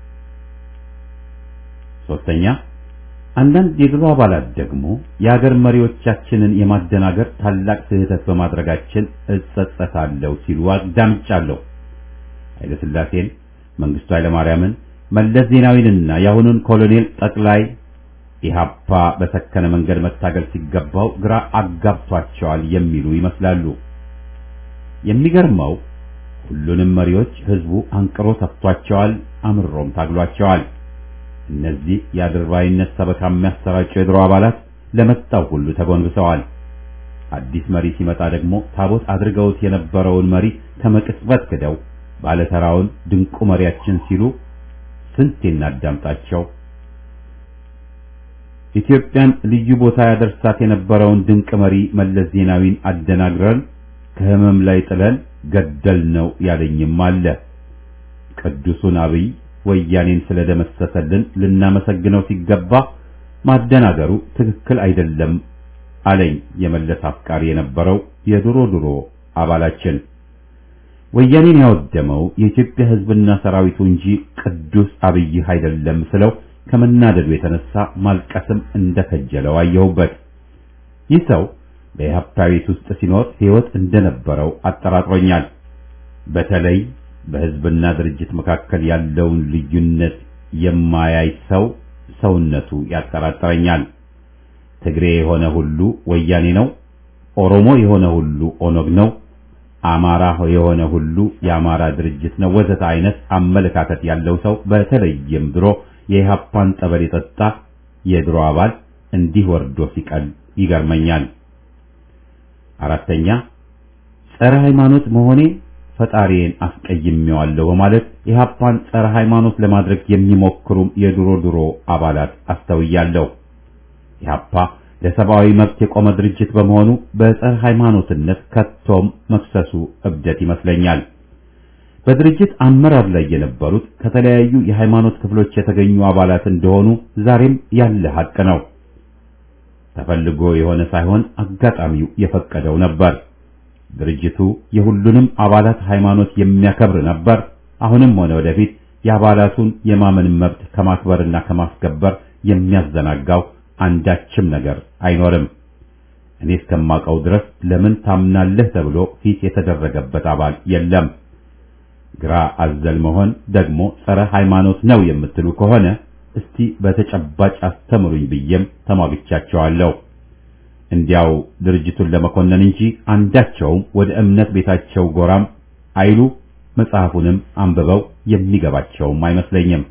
ሶስተኛ አንዳንድ የድሮ አባላት ደግሞ የሀገር መሪዎቻችንን የማደናገር ታላቅ ስህተት በማድረጋችን እጸጸታለሁ ሲሉ አዳምጫለሁ። ኃይለ ሥላሴን፣ መንግስቱ ኃይለማርያምን፣ መለስ ዜናዊንና የአሁኑን ኮሎኔል ጠቅላይ ኢህአፓ በሰከነ መንገድ መታገል ሲገባው ግራ አጋብቷቸዋል የሚሉ ይመስላሉ። የሚገርመው ሁሉንም መሪዎች ህዝቡ አንቅሮ ሰጥቷቸዋል፣ አምሮም ታግሏቸዋል። እነዚህ የአድርባይነት ሰበካ የሚያሰራጩ የድሮ አባላት ለመጣው ሁሉ ተጎንብሰዋል። አዲስ መሪ ሲመጣ ደግሞ ታቦት አድርገውት የነበረውን መሪ ከመቅጽበት ክደው ባለተራውን ድንቁ መሪያችን ሲሉ ስንት እናዳምጣቸው። ኢትዮጵያን ልዩ ቦታ ያደርሳት የነበረውን ድንቅ መሪ መለስ ዜናዊን አደናግረን ከህመም ላይ ጥለን ገደል ነው ያለኝም አለ። ቅዱሱን አብይ ወያኔን ስለደመሰሰልን ልናመሰግነው ሲገባ ማደናገሩ ትክክል አይደለም አለኝ የመለስ አፍቃሪ የነበረው የድሮ ድሮ አባላችን። ወያኔን ያወደመው የኢትዮጵያ ህዝብና ሰራዊቱ እንጂ ቅዱስ አብይ አይደለም ስለው ከመናደዱ የተነሳ ማልቀስም እንደከጀለው አየሁበት። ይህ ሰው በኢህአፓ ቤት ውስጥ ሲኖር ህይወት እንደነበረው አጠራጥሮኛል። በተለይ በህዝብና ድርጅት መካከል ያለውን ልዩነት የማያይ ሰው ሰውነቱ ያጠራጥረኛል። ትግሬ የሆነ ሁሉ ወያኔ ነው፣ ኦሮሞ የሆነ ሁሉ ኦነግ ነው፣ አማራ የሆነ ሁሉ የአማራ ድርጅት ነው ወዘተ አይነት አመለካከት ያለው ሰው በተለይም ድሮ የኢህአፓን ጠበል የጠጣ የድሮ አባል እንዲህ ወርዶ ሲቀል ይገርመኛል። አራተኛ ጸረ ሃይማኖት መሆኔ ፈጣሪዬን አስቀይሜዋለሁ በማለት ኢህአፓን ጸረ ሃይማኖት ለማድረግ የሚሞክሩም የድሮ ድሮ አባላት አስተውያለሁ። ኢህአፓ ለሰብአዊ መብት የቆመ ድርጅት በመሆኑ በጸረ ሃይማኖትነት ከቶም መክሰሱ እብደት ይመስለኛል። በድርጅት አመራር ላይ የነበሩት ከተለያዩ የሃይማኖት ክፍሎች የተገኙ አባላት እንደሆኑ ዛሬም ያለ ሀቅ ነው። ተፈልጎ የሆነ ሳይሆን አጋጣሚው የፈቀደው ነበር። ድርጅቱ የሁሉንም አባላት ሃይማኖት የሚያከብር ነበር። አሁንም ሆነ ወደፊት የአባላቱን የማመን መብት ከማክበርና ከማስከበር የሚያዘናጋው አንዳችም ነገር አይኖርም። እኔ እስከማውቀው ድረስ ለምን ታምናለህ ተብሎ ፊት የተደረገበት አባል የለም። ግራ አዘል መሆን ደግሞ ጸረ ሃይማኖት ነው የምትሉ ከሆነ እስቲ በተጨባጭ አስተምሩኝ ብዬም ተሟግቻቸዋለሁ። እንዲያው ድርጅቱን ለመኮነን እንጂ አንዳቸውም ወደ እምነት ቤታቸው ጎራም አይሉ መጽሐፉንም አንብበው የሚገባቸውም አይመስለኝም።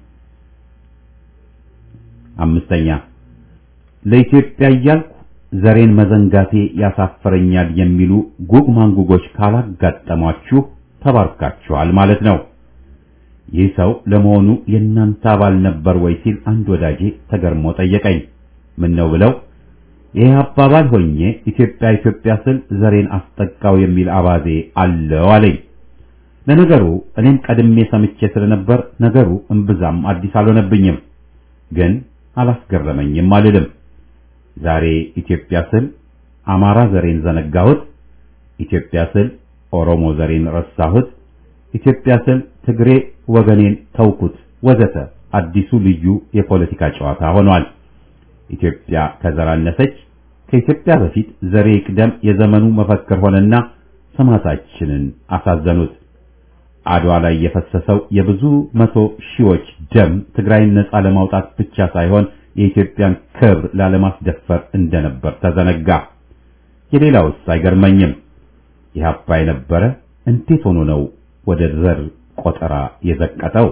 አምስተኛ ለኢትዮጵያ እያልኩ ዘሬን መዘንጋቴ ያሳፈረኛል የሚሉ ጉግ ማንጉጎች ካላጋጠሟችሁ ተባርካችኋል ማለት ነው። ይህ ሰው ለመሆኑ የእናንተ አባል ነበር ወይ ሲል አንድ ወዳጄ ተገርሞ ጠየቀኝ። ምን ነው ብለው ይህ አባባል ሆኜ ኢትዮጵያ ኢትዮጵያ ስል ዘሬን አስጠቃው የሚል አባዜ አለው አለኝ። ለነገሩ እኔም ቀድሜ ሰምቼ ስለነበር ነገሩ እምብዛም አዲስ አልሆነብኝም፣ ግን አላስገረመኝም አልልም። ዛሬ ኢትዮጵያ ስል አማራ ዘሬን ዘነጋሁት፣ ኢትዮጵያ ስል ኦሮሞ ዘሬን ረሳሁት፣ ኢትዮጵያ ስል ትግሬ ወገኔን ተውኩት፣ ወዘተ አዲሱ ልዩ የፖለቲካ ጨዋታ ሆኗል። ኢትዮጵያ ከዘር አነሰች፣ ከኢትዮጵያ በፊት ዘሬ ይቅደም የዘመኑ መፈክር ሆነና ሰማዕታችንን አሳዘኑት። አድዋ ላይ የፈሰሰው የብዙ መቶ ሺዎች ደም ትግራይን ነጻ ለማውጣት ብቻ ሳይሆን የኢትዮጵያን ክብር ላለማስደፈር እንደነበር ተዘነጋ። የሌላውስ አይገርመኝም። ኢህአፓ የነበረ እንዴት ሆኖ ነው ወደ ዘር ቆጠራ የዘቀጠው?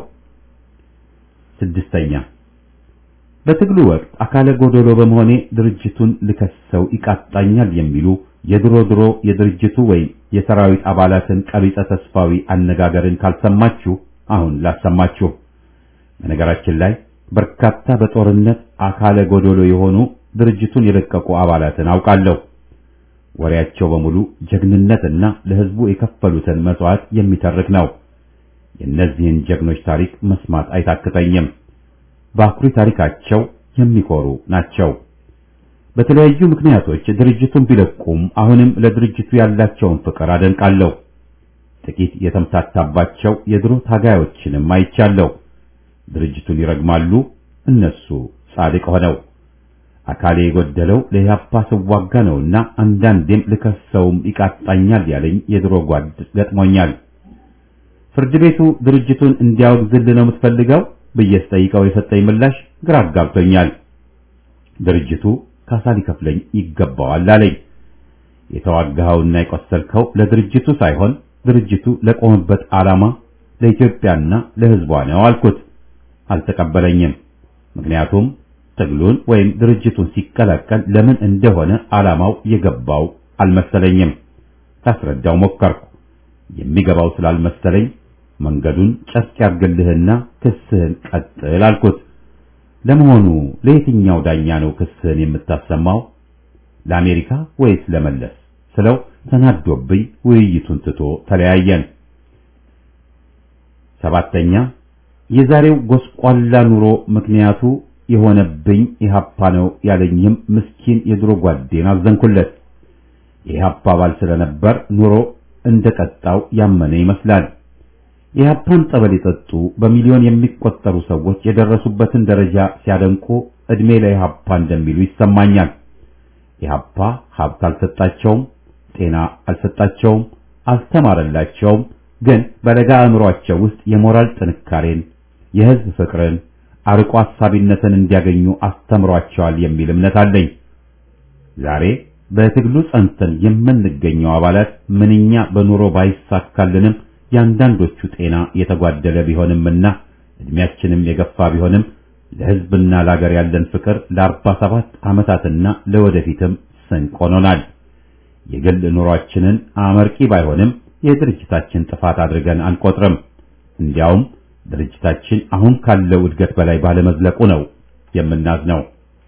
ስድስተኛ በትግሉ ወቅት አካለ ጎዶሎ በመሆኔ ድርጅቱን ልከሰው ይቃጣኛል የሚሉ የድሮ ድሮ የድርጅቱ ወይም የሰራዊት አባላትን ቀቢጸ ተስፋዊ አነጋገርን ካልሰማችሁ አሁን ላሰማችሁ። በነገራችን ላይ በርካታ በጦርነት አካለ ጎዶሎ የሆኑ ድርጅቱን የለቀቁ አባላትን አውቃለሁ። ወሬያቸው በሙሉ ጀግንነትና ለሕዝቡ የከፈሉትን መስዋዕት የሚተርክ ነው። የእነዚህን ጀግኖች ታሪክ መስማት አይታክተኝም። በአኩሪ ታሪካቸው የሚኮሩ ናቸው። በተለያዩ ምክንያቶች ድርጅቱን ቢለቁም አሁንም ለድርጅቱ ያላቸውን ፍቅር አደንቃለሁ። ጥቂት የተምታታባቸው የድሮ ታጋዮችንም አይቻለሁ። ድርጅቱን ይረግማሉ፣ እነሱ ጻድቅ ሆነው። አካሌ የጎደለው ለኢህአፓ ስዋጋ ነውና አንዳንዴም ልከሰውም ይቃጣኛል ያለኝ የድሮ ጓድ ገጥሞኛል። ፍርድ ቤቱ ድርጅቱን እንዲያወግዝልህ ነው የምትፈልገው ብዬ ስጠይቀው የሰጠኝ ምላሽ ግራ አጋብቶኛል። ድርጅቱ ካሳ ሊከፍለኝ ይገባዋል አለኝ። የተዋጋኸውና የቆሰልከው ለድርጅቱ ሳይሆን ድርጅቱ ለቆመበት ዓላማ ለኢትዮጵያና ለሕዝቧ ነው አልኩት። አልተቀበለኝም። ምክንያቱም ትግሉን ወይም ድርጅቱን ሲቀላቀል ለምን እንደሆነ ዓላማው የገባው አልመሰለኝም። ታስረዳው ሞከርኩ። የሚገባው ስላልመሰለኝ መንገዱን ጨርቅ ያርግልህና ክስህን ቀጥል አልኩት። ለመሆኑ ለየትኛው ዳኛ ነው ክስህን የምታሰማው? ለአሜሪካ ወይስ ለመለስ ስለው ተናዶብኝ ውይይቱን ትቶ ተለያየን። ሰባተኛ የዛሬው ጎስቋላ ኑሮ ምክንያቱ የሆነብኝ ኢህአፓ ነው ያለኝም ምስኪን የድሮ ጓዴን አዘንኩለት። የኢህአፓ አባል ስለነበር ኑሮ እንደቀጣው ያመነ ይመስላል። የኢህአፓን ጠበል የጠጡ በሚሊዮን የሚቆጠሩ ሰዎች የደረሱበትን ደረጃ ሲያደንቁ እድሜ ለኢህአፓ እንደሚሉ ይሰማኛል። ኢህአፓ ሀብት አልሰጣቸውም፣ ጤና አልሰጣቸውም፣ አልተማረላቸውም። ግን በለጋ አእምሯቸው ውስጥ የሞራል ጥንካሬን፣ የህዝብ ፍቅርን፣ አርቆ አሳቢነትን እንዲያገኙ አስተምሯቸዋል የሚል እምነት አለኝ። ዛሬ በትግሉ ጸንተን የምንገኘው አባላት ምንኛ በኑሮ ባይሳካልንም የአንዳንዶቹ ጤና የተጓደለ ቢሆንምና እድሜያችንም የገፋ ቢሆንም ለህዝብና ለሀገር ያለን ፍቅር ለአርባ ሰባት ዓመታትና ለወደፊትም ስንቅ ሆኖናል። የግል ኑሯችንን አመርቂ ባይሆንም የድርጅታችን ጥፋት አድርገን አንቆጥርም። እንዲያውም ድርጅታችን አሁን ካለው እድገት በላይ ባለመዝለቁ ነው የምናዝነው።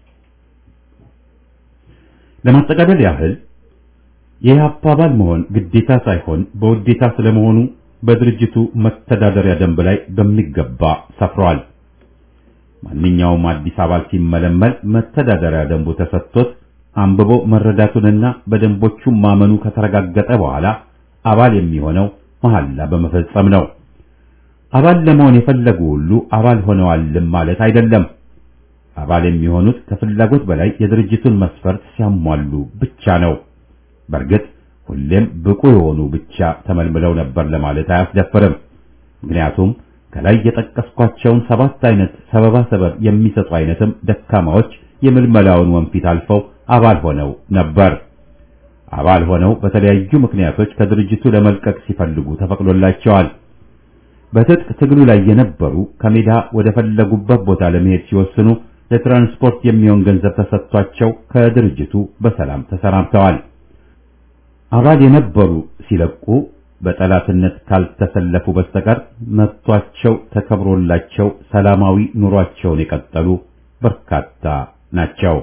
ለማጠቃለል ያህል የኢህአፓ አባል መሆን ግዴታ ሳይሆን በውዴታ ስለመሆኑ በድርጅቱ መተዳደሪያ ደንብ ላይ በሚገባ ሰፍሯል። ማንኛውም አዲስ አባል ሲመለመል መተዳደሪያ ደንቡ ተሰጥቶት አንብቦ መረዳቱንና በደንቦቹ ማመኑ ከተረጋገጠ በኋላ አባል የሚሆነው መሐላ በመፈጸም ነው። አባል ለመሆን የፈለጉ ሁሉ አባል ሆነዋልም ማለት አይደለም። አባል የሚሆኑት ከፍላጎት በላይ የድርጅቱን መስፈርት ሲያሟሉ ብቻ ነው። በእርግጥ ሁሌም ብቁ የሆኑ ብቻ ተመልምለው ነበር ለማለት አያስደፍርም። ምክንያቱም ከላይ የጠቀስኳቸውን ሰባት አይነት ሰበባ ሰበብ የሚሰጡ አይነትም ደካማዎች የምልመላውን ወንፊት አልፈው አባል ሆነው ነበር። አባል ሆነው በተለያዩ ምክንያቶች ከድርጅቱ ለመልቀቅ ሲፈልጉ ተፈቅዶላቸዋል። በትጥቅ ትግሉ ላይ የነበሩ ከሜዳ ወደ ፈለጉበት ቦታ ለመሄድ ሲወስኑ ለትራንስፖርት የሚሆን ገንዘብ ተሰጥቷቸው ከድርጅቱ በሰላም ተሰናብተዋል። አባል የነበሩ ሲለቁ በጠላትነት ካልተሰለፉ በስተቀር መብቷቸው ተከብሮላቸው ሰላማዊ ኑሯቸውን የቀጠሉ በርካታ ናቸው።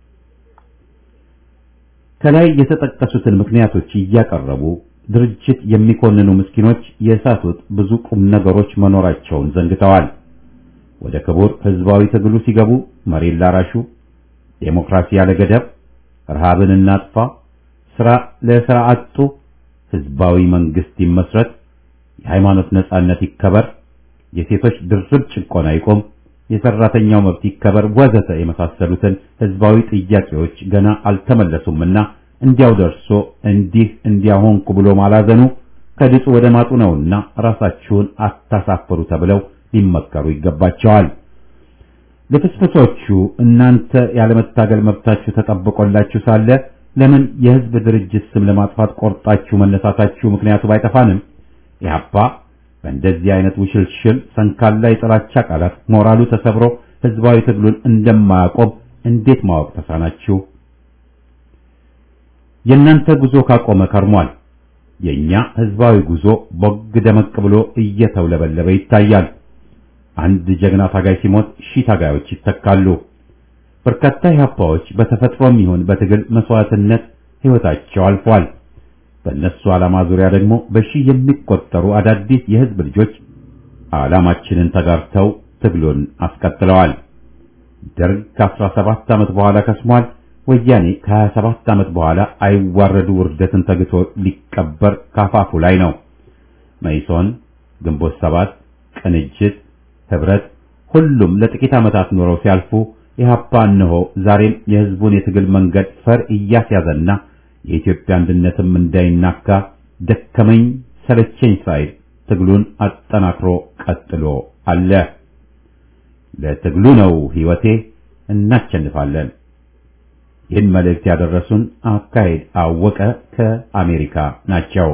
ከላይ የተጠቀሱትን ምክንያቶች እያቀረቡ ድርጅት የሚኮንኑ ምስኪኖች የሳቱት ብዙ ቁም ነገሮች መኖራቸውን ዘንግተዋል። ወደ ክቡር ህዝባዊ ትግሉ ሲገቡ መሬት ላራሹ፣ ዴሞክራሲ ያለ ገደብ፣ ረሃብን እናጥፋ፣ ስራ ለስራ አጡ፣ ህዝባዊ መንግስት ይመስረት፣ የሃይማኖት ነጻነት ይከበር፣ የሴቶች ድርብ ጭቆና ይቆም፣ የሰራተኛው መብት ይከበር ወዘተ የመሳሰሉትን ህዝባዊ ጥያቄዎች ገና አልተመለሱምና እንዲያው ደርሶ እንዲህ እንዲያሆንኩ ብሎ ማላዘኑ ከድጡ ወደ ማጡ ነውና ራሳችሁን አታሳፍሩ ተብለው ሊመከሩ ይገባቸዋል። ለፍስፍሶቹ እናንተ ያለመታገል መብታችሁ ተጠብቆላችሁ ሳለ ለምን የህዝብ ድርጅት ስም ለማጥፋት ቆርጣችሁ መነሳታችሁ ምክንያቱ ባይጠፋንም ኢህአፓ በእንደዚህ አይነት ውሽልሽል ሰንካላ የጥላቻ ቃላት ሞራሉ ተሰብሮ ህዝባዊ ትግሉን እንደማያቆም እንዴት ማወቅ ተሳናችሁ? የእናንተ ጉዞ ካቆመ ከርሟል። የኛ ህዝባዊ ጉዞ ቦግ ደመቅ ብሎ እየተውለበለበ ይታያል። አንድ ጀግና ታጋይ ሲሞት ሺህ ታጋዮች ይተካሉ። በርካታ ኢህአፓዎች በተፈጥሮም ይሁን በትግል መስዋዕትነት ህይወታቸው አልፏል። በእነሱ ዓላማ ዙሪያ ደግሞ በሺህ የሚቆጠሩ አዳዲስ የህዝብ ልጆች ዓላማችንን ተጋርተው ትግሉን አስቀጥለዋል። ደርግ ከ17 ዓመት በኋላ ከስሟል። ወያኔ ከ27 ዓመት በኋላ አይዋረዱ ውርደትን ተግቶ ሊቀበር ካፋፉ ላይ ነው። መይሶን፣ ግንቦት ሰባት፣ ቅንጅት፣ ህብረት ሁሉም ለጥቂት ዓመታት ኖረው ሲያልፉ ኢህአፓ እነሆ ዛሬም የህዝቡን የትግል መንገድ ፈር እያስያዘና የኢትዮጵያ አንድነትም እንዳይናካ ደከመኝ ሰለቸኝ ሳይል ትግሉን አጠናክሮ ቀጥሎ አለ። ለትግሉ ነው ህይወቴ፣ እናሸንፋለን። ይህን መልእክት ያደረሱን አካሄድ አወቀ ከአሜሪካ ናቸው።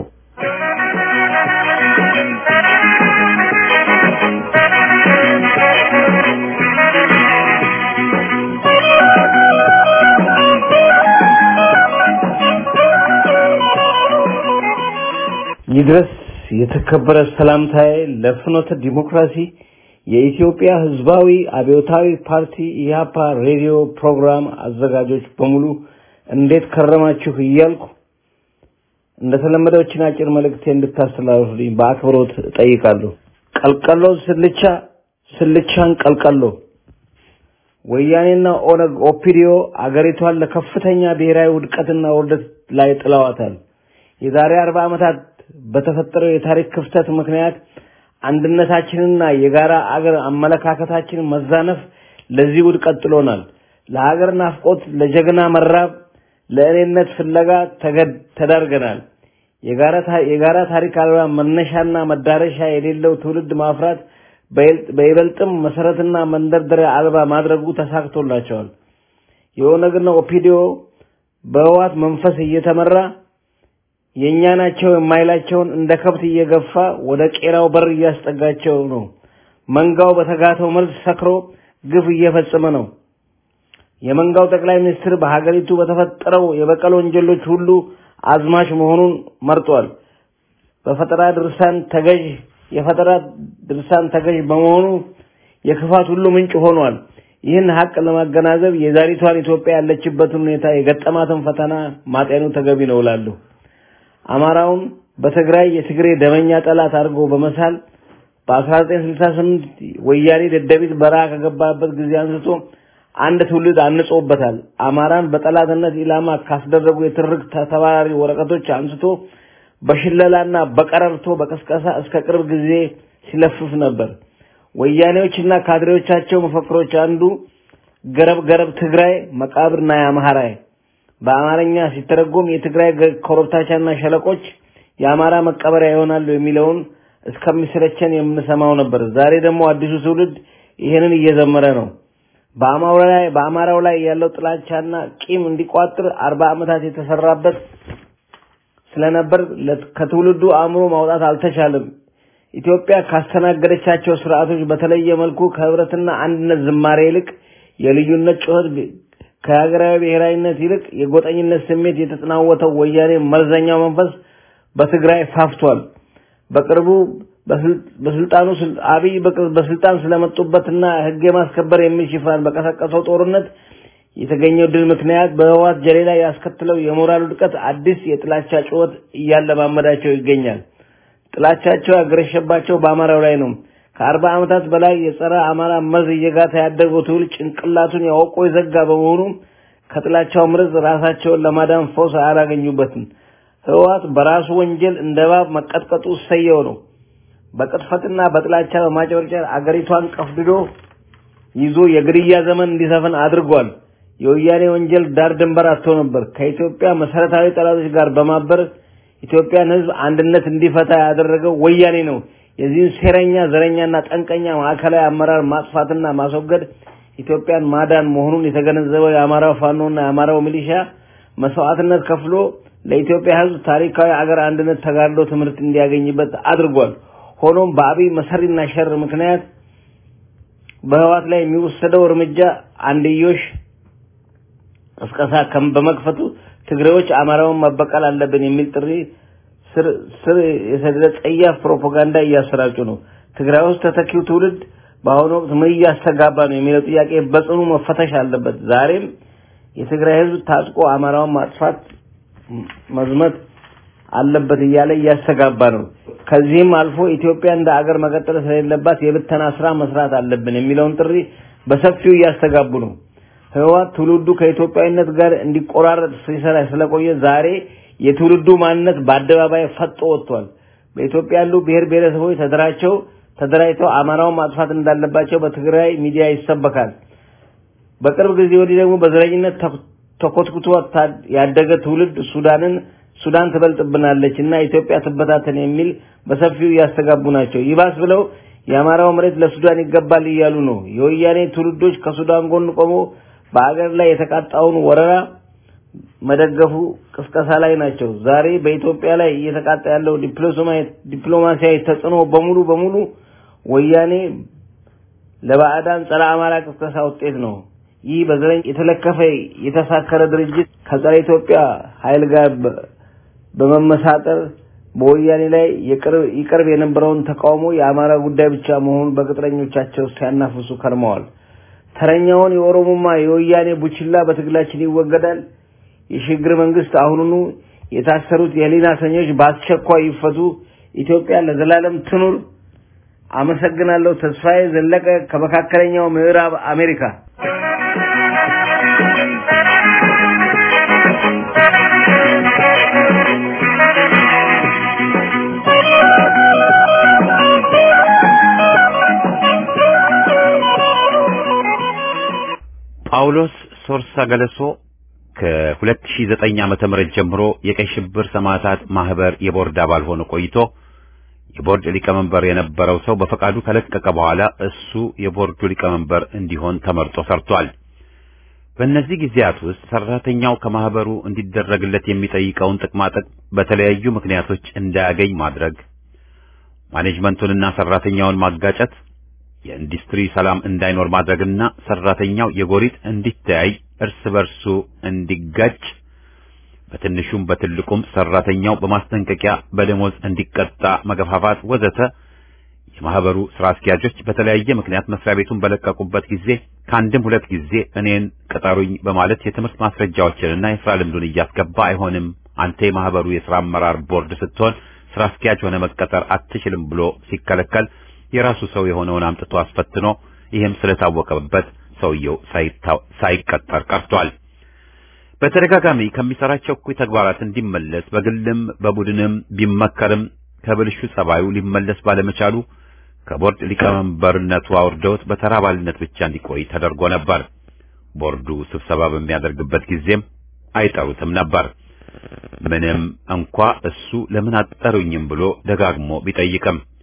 ይድረስ የተከበረ ሰላምታዬ ለፍኖተ ዲሞክራሲ የኢትዮጵያ ህዝባዊ አብዮታዊ ፓርቲ ኢህአፓ ሬዲዮ ፕሮግራም አዘጋጆች በሙሉ እንዴት ከረማችሁ እያልኩ እንደተለመደው እችን አጭር መልእክቴ እንድታስተላልፉልኝ በአክብሮት እጠይቃለሁ። ቀልቀሎ ስልቻ፣ ስልቻን ቀልቀሎ። ወያኔና ኦነግ ኦፒዲዮ አገሪቷን ለከፍተኛ ብሔራዊ ውድቀትና ውርደት ላይ ጥለዋታል። የዛሬ አርባ ዓመታት በተፈጠረው የታሪክ ክፍተት ምክንያት አንድነታችንና የጋራ አገር አመለካከታችን መዛነፍ ለዚህ ውድቀት ጥሎናል። ለሀገር ናፍቆት፣ ለጀግና መራብ፣ ለእኔነት ፍለጋ ተዳርገናል። የጋራ ታሪክ አልባ መነሻና መዳረሻ የሌለው ትውልድ ማፍራት በይበልጥም መሰረትና መንደርደሪያ አልባ ማድረጉ ተሳክቶላቸዋል። የኦነግና ኦፒዲዮ በህዋት መንፈስ እየተመራ የእኛ ናቸው የማይላቸውን እንደ ከብት እየገፋ ወደ ቄራው በር እያስጠጋቸው ነው። መንጋው በተጋተው መርዝ ሰክሮ ግፍ እየፈጸመ ነው። የመንጋው ጠቅላይ ሚኒስትር በሀገሪቱ በተፈጠረው የበቀል ወንጀሎች ሁሉ አዝማች መሆኑን መርጧል። በፈጠራ ድርሳን ተገዥ የፈጠራ ድርሳን ተገዥ በመሆኑ የክፋት ሁሉ ምንጭ ሆኗል። ይህን ሀቅ ለማገናዘብ የዛሬቷን ኢትዮጵያ ያለችበትን ሁኔታ የገጠማትን ፈተና ማጤኑ ተገቢ ነው እላለሁ። አማራውን በትግራይ የትግሬ ደመኛ ጠላት አድርጎ በመሳል በ1968 ወያኔ ደደቢት በረሃ ከገባበት ጊዜ አንስቶ አንድ ትውልድ አንጾበታል። አማራን በጠላትነት ኢላማ ካስደረጉ የትርክ ተባራሪ ወረቀቶች አንስቶ በሽለላና በቀረርቶ በቀስቀሳ እስከ ቅርብ ጊዜ ሲለፍፍ ነበር። ወያኔዎችና ካድሬዎቻቸው መፈክሮች አንዱ ገረብ ገረብ ትግራይ መቃብርና የአምሃራይ በአማርኛ ሲተረጎም የትግራይ ኮረብታቻና ሸለቆች የአማራ መቀበሪያ ይሆናሉ የሚለውን እስከሚሰለቸን የምንሰማው ነበር። ዛሬ ደግሞ አዲሱ ትውልድ ይሄንን እየዘመረ ነው። በአማራው ላይ በአማራው ላይ ያለው ጥላቻና ቂም እንዲቋጥር አርባ ዓመታት የተሰራበት ስለነበር ከትውልዱ አእምሮ ማውጣት አልተቻለም። ኢትዮጵያ ካስተናገደቻቸው ስርዓቶች በተለየ መልኩ ከህብረትና አንድነት ዝማሬ ይልቅ የልዩነት ጩኸት ከሀገራዊ ብሔራዊነት ይልቅ የጎጠኝነት ስሜት የተጠናወተው ወያኔ መርዘኛው መንፈስ በትግራይ ፋፍቷል። በቅርቡ በስልጣኑ አብይ በስልጣን ስለመጡበትና ህግ የማስከበር የሚል ሽፋን በቀሰቀሰው ጦርነት የተገኘው ድል ምክንያት በህወሓት ጀሌ ላይ ያስከትለው የሞራል ውድቀት አዲስ የጥላቻ ጩኸት እያለማመዳቸው ይገኛል። ጥላቻቸው ያገረሸባቸው በአማራው ላይ ነው። ከአርባ ዓመታት በላይ የጸረ አማራ መርዝ እየጋታ ያደገው ትውልድ ጭንቅላቱን ያወቆ የዘጋ በመሆኑ ከጥላቻው መርዝ ራሳቸውን ለማዳን ፈውስ አላገኙበትም። ህወሓት በራሱ ወንጀል እንደ እባብ መቀጥቀጡ ሰየው ነው። በቅጥፈትና በጥላቻ በማጨበርጨር አገሪቷን ቀፍድዶ ይዞ የግድያ ዘመን እንዲሰፍን አድርጓል። የወያኔ ወንጀል ዳር ድንበር አጥቶ ነበር። ከኢትዮጵያ መሰረታዊ ጠላቶች ጋር በማበር ኢትዮጵያን ህዝብ አንድነት እንዲፈታ ያደረገው ወያኔ ነው። የዚህን ሴረኛ ዘረኛና ጠንቀኛ ማዕከላዊ አመራር ማጥፋትና ማስወገድ ኢትዮጵያን ማዳን መሆኑን የተገነዘበው የአማራው ፋኖና የአማራው ሚሊሻ መስዋዕትነት ከፍሎ ለኢትዮጵያ ህዝብ ታሪካዊ አገር አንድነት ተጋድሎ ትምህርት እንዲያገኝበት አድርጓል። ሆኖም በአብይ መሰሪና ሸር ምክንያት በህዋት ላይ የሚወሰደው እርምጃ አንድዮሽ ቅስቀሳ በመክፈቱ ትግሬዎች አማራውን መበቀል አለብን የሚል ጥሪ ስር ስር የሰደደ ጸያፍ ፕሮፓጋንዳ እያሰራጩ ነው። ትግራይ ውስጥ ተተኪው ትውልድ በአሁኑ ወቅት ምን እያስተጋባ ነው የሚለው ጥያቄ በጽኑ መፈተሽ አለበት። ዛሬም የትግራይ ህዝብ ታጥቆ አማራውን ማጥፋት መዝመት አለበት እያለ እያስተጋባ ነው። ከዚህም አልፎ ኢትዮጵያ እንደ አገር መቀጠል ስለሌለባት የብተና ስራ መስራት አለብን የሚለውን ጥሪ በሰፊው እያስተጋቡ ነው። ህወሓት ትውልዱ ከኢትዮጵያዊነት ጋር እንዲቆራረጥ ሲሰራ ስለቆየ ዛሬ የትውልዱ ማንነት በአደባባይ ፈጦ ወጥቷል። በኢትዮጵያ ያሉ ብሔር ብሔረሰቦች ተደራቸው ተደራጅተው አማራውን ማጥፋት እንዳለባቸው በትግራይ ሚዲያ ይሰበካል። በቅርብ ጊዜ ወዲህ ደግሞ በዘረኝነት ተኮትኩቶ ያደገ ትውልድ ሱዳንን ሱዳን ትበልጥብናለች እና ኢትዮጵያ ትበታተን የሚል በሰፊው እያስተጋቡ ናቸው። ይባስ ብለው የአማራው መሬት ለሱዳን ይገባል እያሉ ነው። የወያኔ ትውልዶች ከሱዳን ጎን ቆሞ በአገር ላይ የተቃጣውን ወረራ መደገፉ ቅስቀሳ ላይ ናቸው። ዛሬ በኢትዮጵያ ላይ እየተቃጣ ያለው ዲፕሎማሲያዊ ተጽዕኖ በሙሉ በሙሉ ወያኔ ለባዕዳን ጸረ አማራ ቅስቀሳ ውጤት ነው። ይህ በዘረኝ የተለከፈ የተሳከረ ድርጅት ከጸረ ኢትዮጵያ ኃይል ጋር በመመሳጠር በወያኔ ላይ ይቀርብ የነበረውን ተቃውሞ የአማራ ጉዳይ ብቻ መሆኑን በቅጥረኞቻቸው ሲያናፍሱ ከርመዋል። ተረኛውን የኦሮሞማ የወያኔ ቡችላ በትግላችን ይወገዳል። የሽግግር መንግስት አሁኑኑ የታሰሩት የህሊና እስረኞች በአስቸኳይ ይፈቱ። ኢትዮጵያ ለዘላለም ትኑር። አመሰግናለሁ። ተስፋዬ ዘለቀ ከመካከለኛው ምዕራብ አሜሪካ። ጳውሎስ ሶርሳ ገለሶ ከ2009 ዓመተ ምህረት ጀምሮ የቀይ ሽብር ሰማዕታት ማህበር የቦርድ አባል ሆኖ ቆይቶ የቦርድ ሊቀመንበር የነበረው ሰው በፈቃዱ ከለቀቀ በኋላ እሱ የቦርዱ ሊቀመንበር እንዲሆን ተመርጦ ሰርቷል። በእነዚህ ጊዜያት ውስጥ ሰራተኛው ከማህበሩ እንዲደረግለት የሚጠይቀውን ጥቅማጥቅም በተለያዩ ምክንያቶች እንዳያገኝ ማድረግ፣ ማኔጅመንቱንና ሰራተኛውን ማጋጨት፣ የኢንዱስትሪ ሰላም እንዳይኖር ማድረግና ሰራተኛው የጎሪጥ እንዲተያይ እርስ በርሱ እንዲጋጭ በትንሹም በትልቁም ሰራተኛው በማስጠንቀቂያ በደሞዝ እንዲቀጣ መገፋፋት ወዘተ የማህበሩ ስራ አስኪያጆች በተለያየ ምክንያት መስሪያ ቤቱን በለቀቁበት ጊዜ ከአንድም ሁለት ጊዜ እኔን ቅጠሩኝ በማለት የትምህርት ማስረጃዎችንና የስራ ልምዱን እያስገባ አይሆንም፣ አንተ የማህበሩ የስራ አመራር ቦርድ ስትሆን ስራ አስኪያጅ ሆነ መቀጠር አትችልም ብሎ ሲከለከል የራሱ ሰው የሆነውን አምጥቶ አስፈትኖ ይህም ስለታወቀበት ሰውየው ሳይቀጠር ቀርቷል። በተደጋጋሚ ከሚሰራቸው እኩይ ተግባራት እንዲመለስ በግልም በቡድንም ቢመከርም ከብልሹ ጸባዩ ሊመለስ ባለመቻሉ ከቦርድ ሊቀመንበርነቱ አውርደውት በተራ አባልነት ብቻ እንዲቆይ ተደርጎ ነበር። ቦርዱ ስብሰባ በሚያደርግበት ጊዜም አይጠሩትም ነበር። ምንም እንኳ እሱ ለምን አጠሩኝም ብሎ ደጋግሞ ቢጠይቅም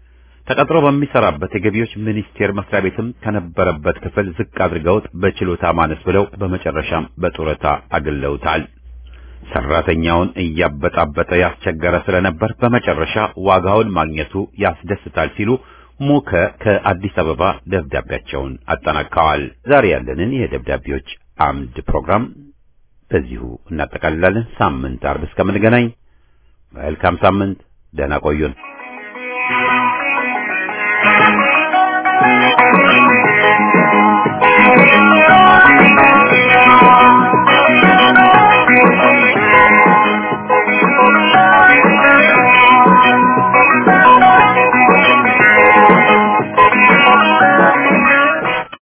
ተቀጥሮ በሚሰራበት የገቢዎች ሚኒስቴር መስሪያ ቤትም ከነበረበት ክፍል ዝቅ አድርገውት በችሎታ ማነስ ብለው በመጨረሻም በጡረታ አግለውታል። ሰራተኛውን እያበጣበጠ ያስቸገረ ስለነበር በመጨረሻ ዋጋውን ማግኘቱ ያስደስታል ሲሉ ሙከ ከአዲስ አበባ ደብዳቤያቸውን አጠናቀዋል። ዛሬ ያለንን የደብዳቤዎች አምድ ፕሮግራም በዚሁ እናጠቃልላለን። ሳምንት አርብ እስከምንገናኝ መልካም ሳምንት፣ ደህና ቆዩን።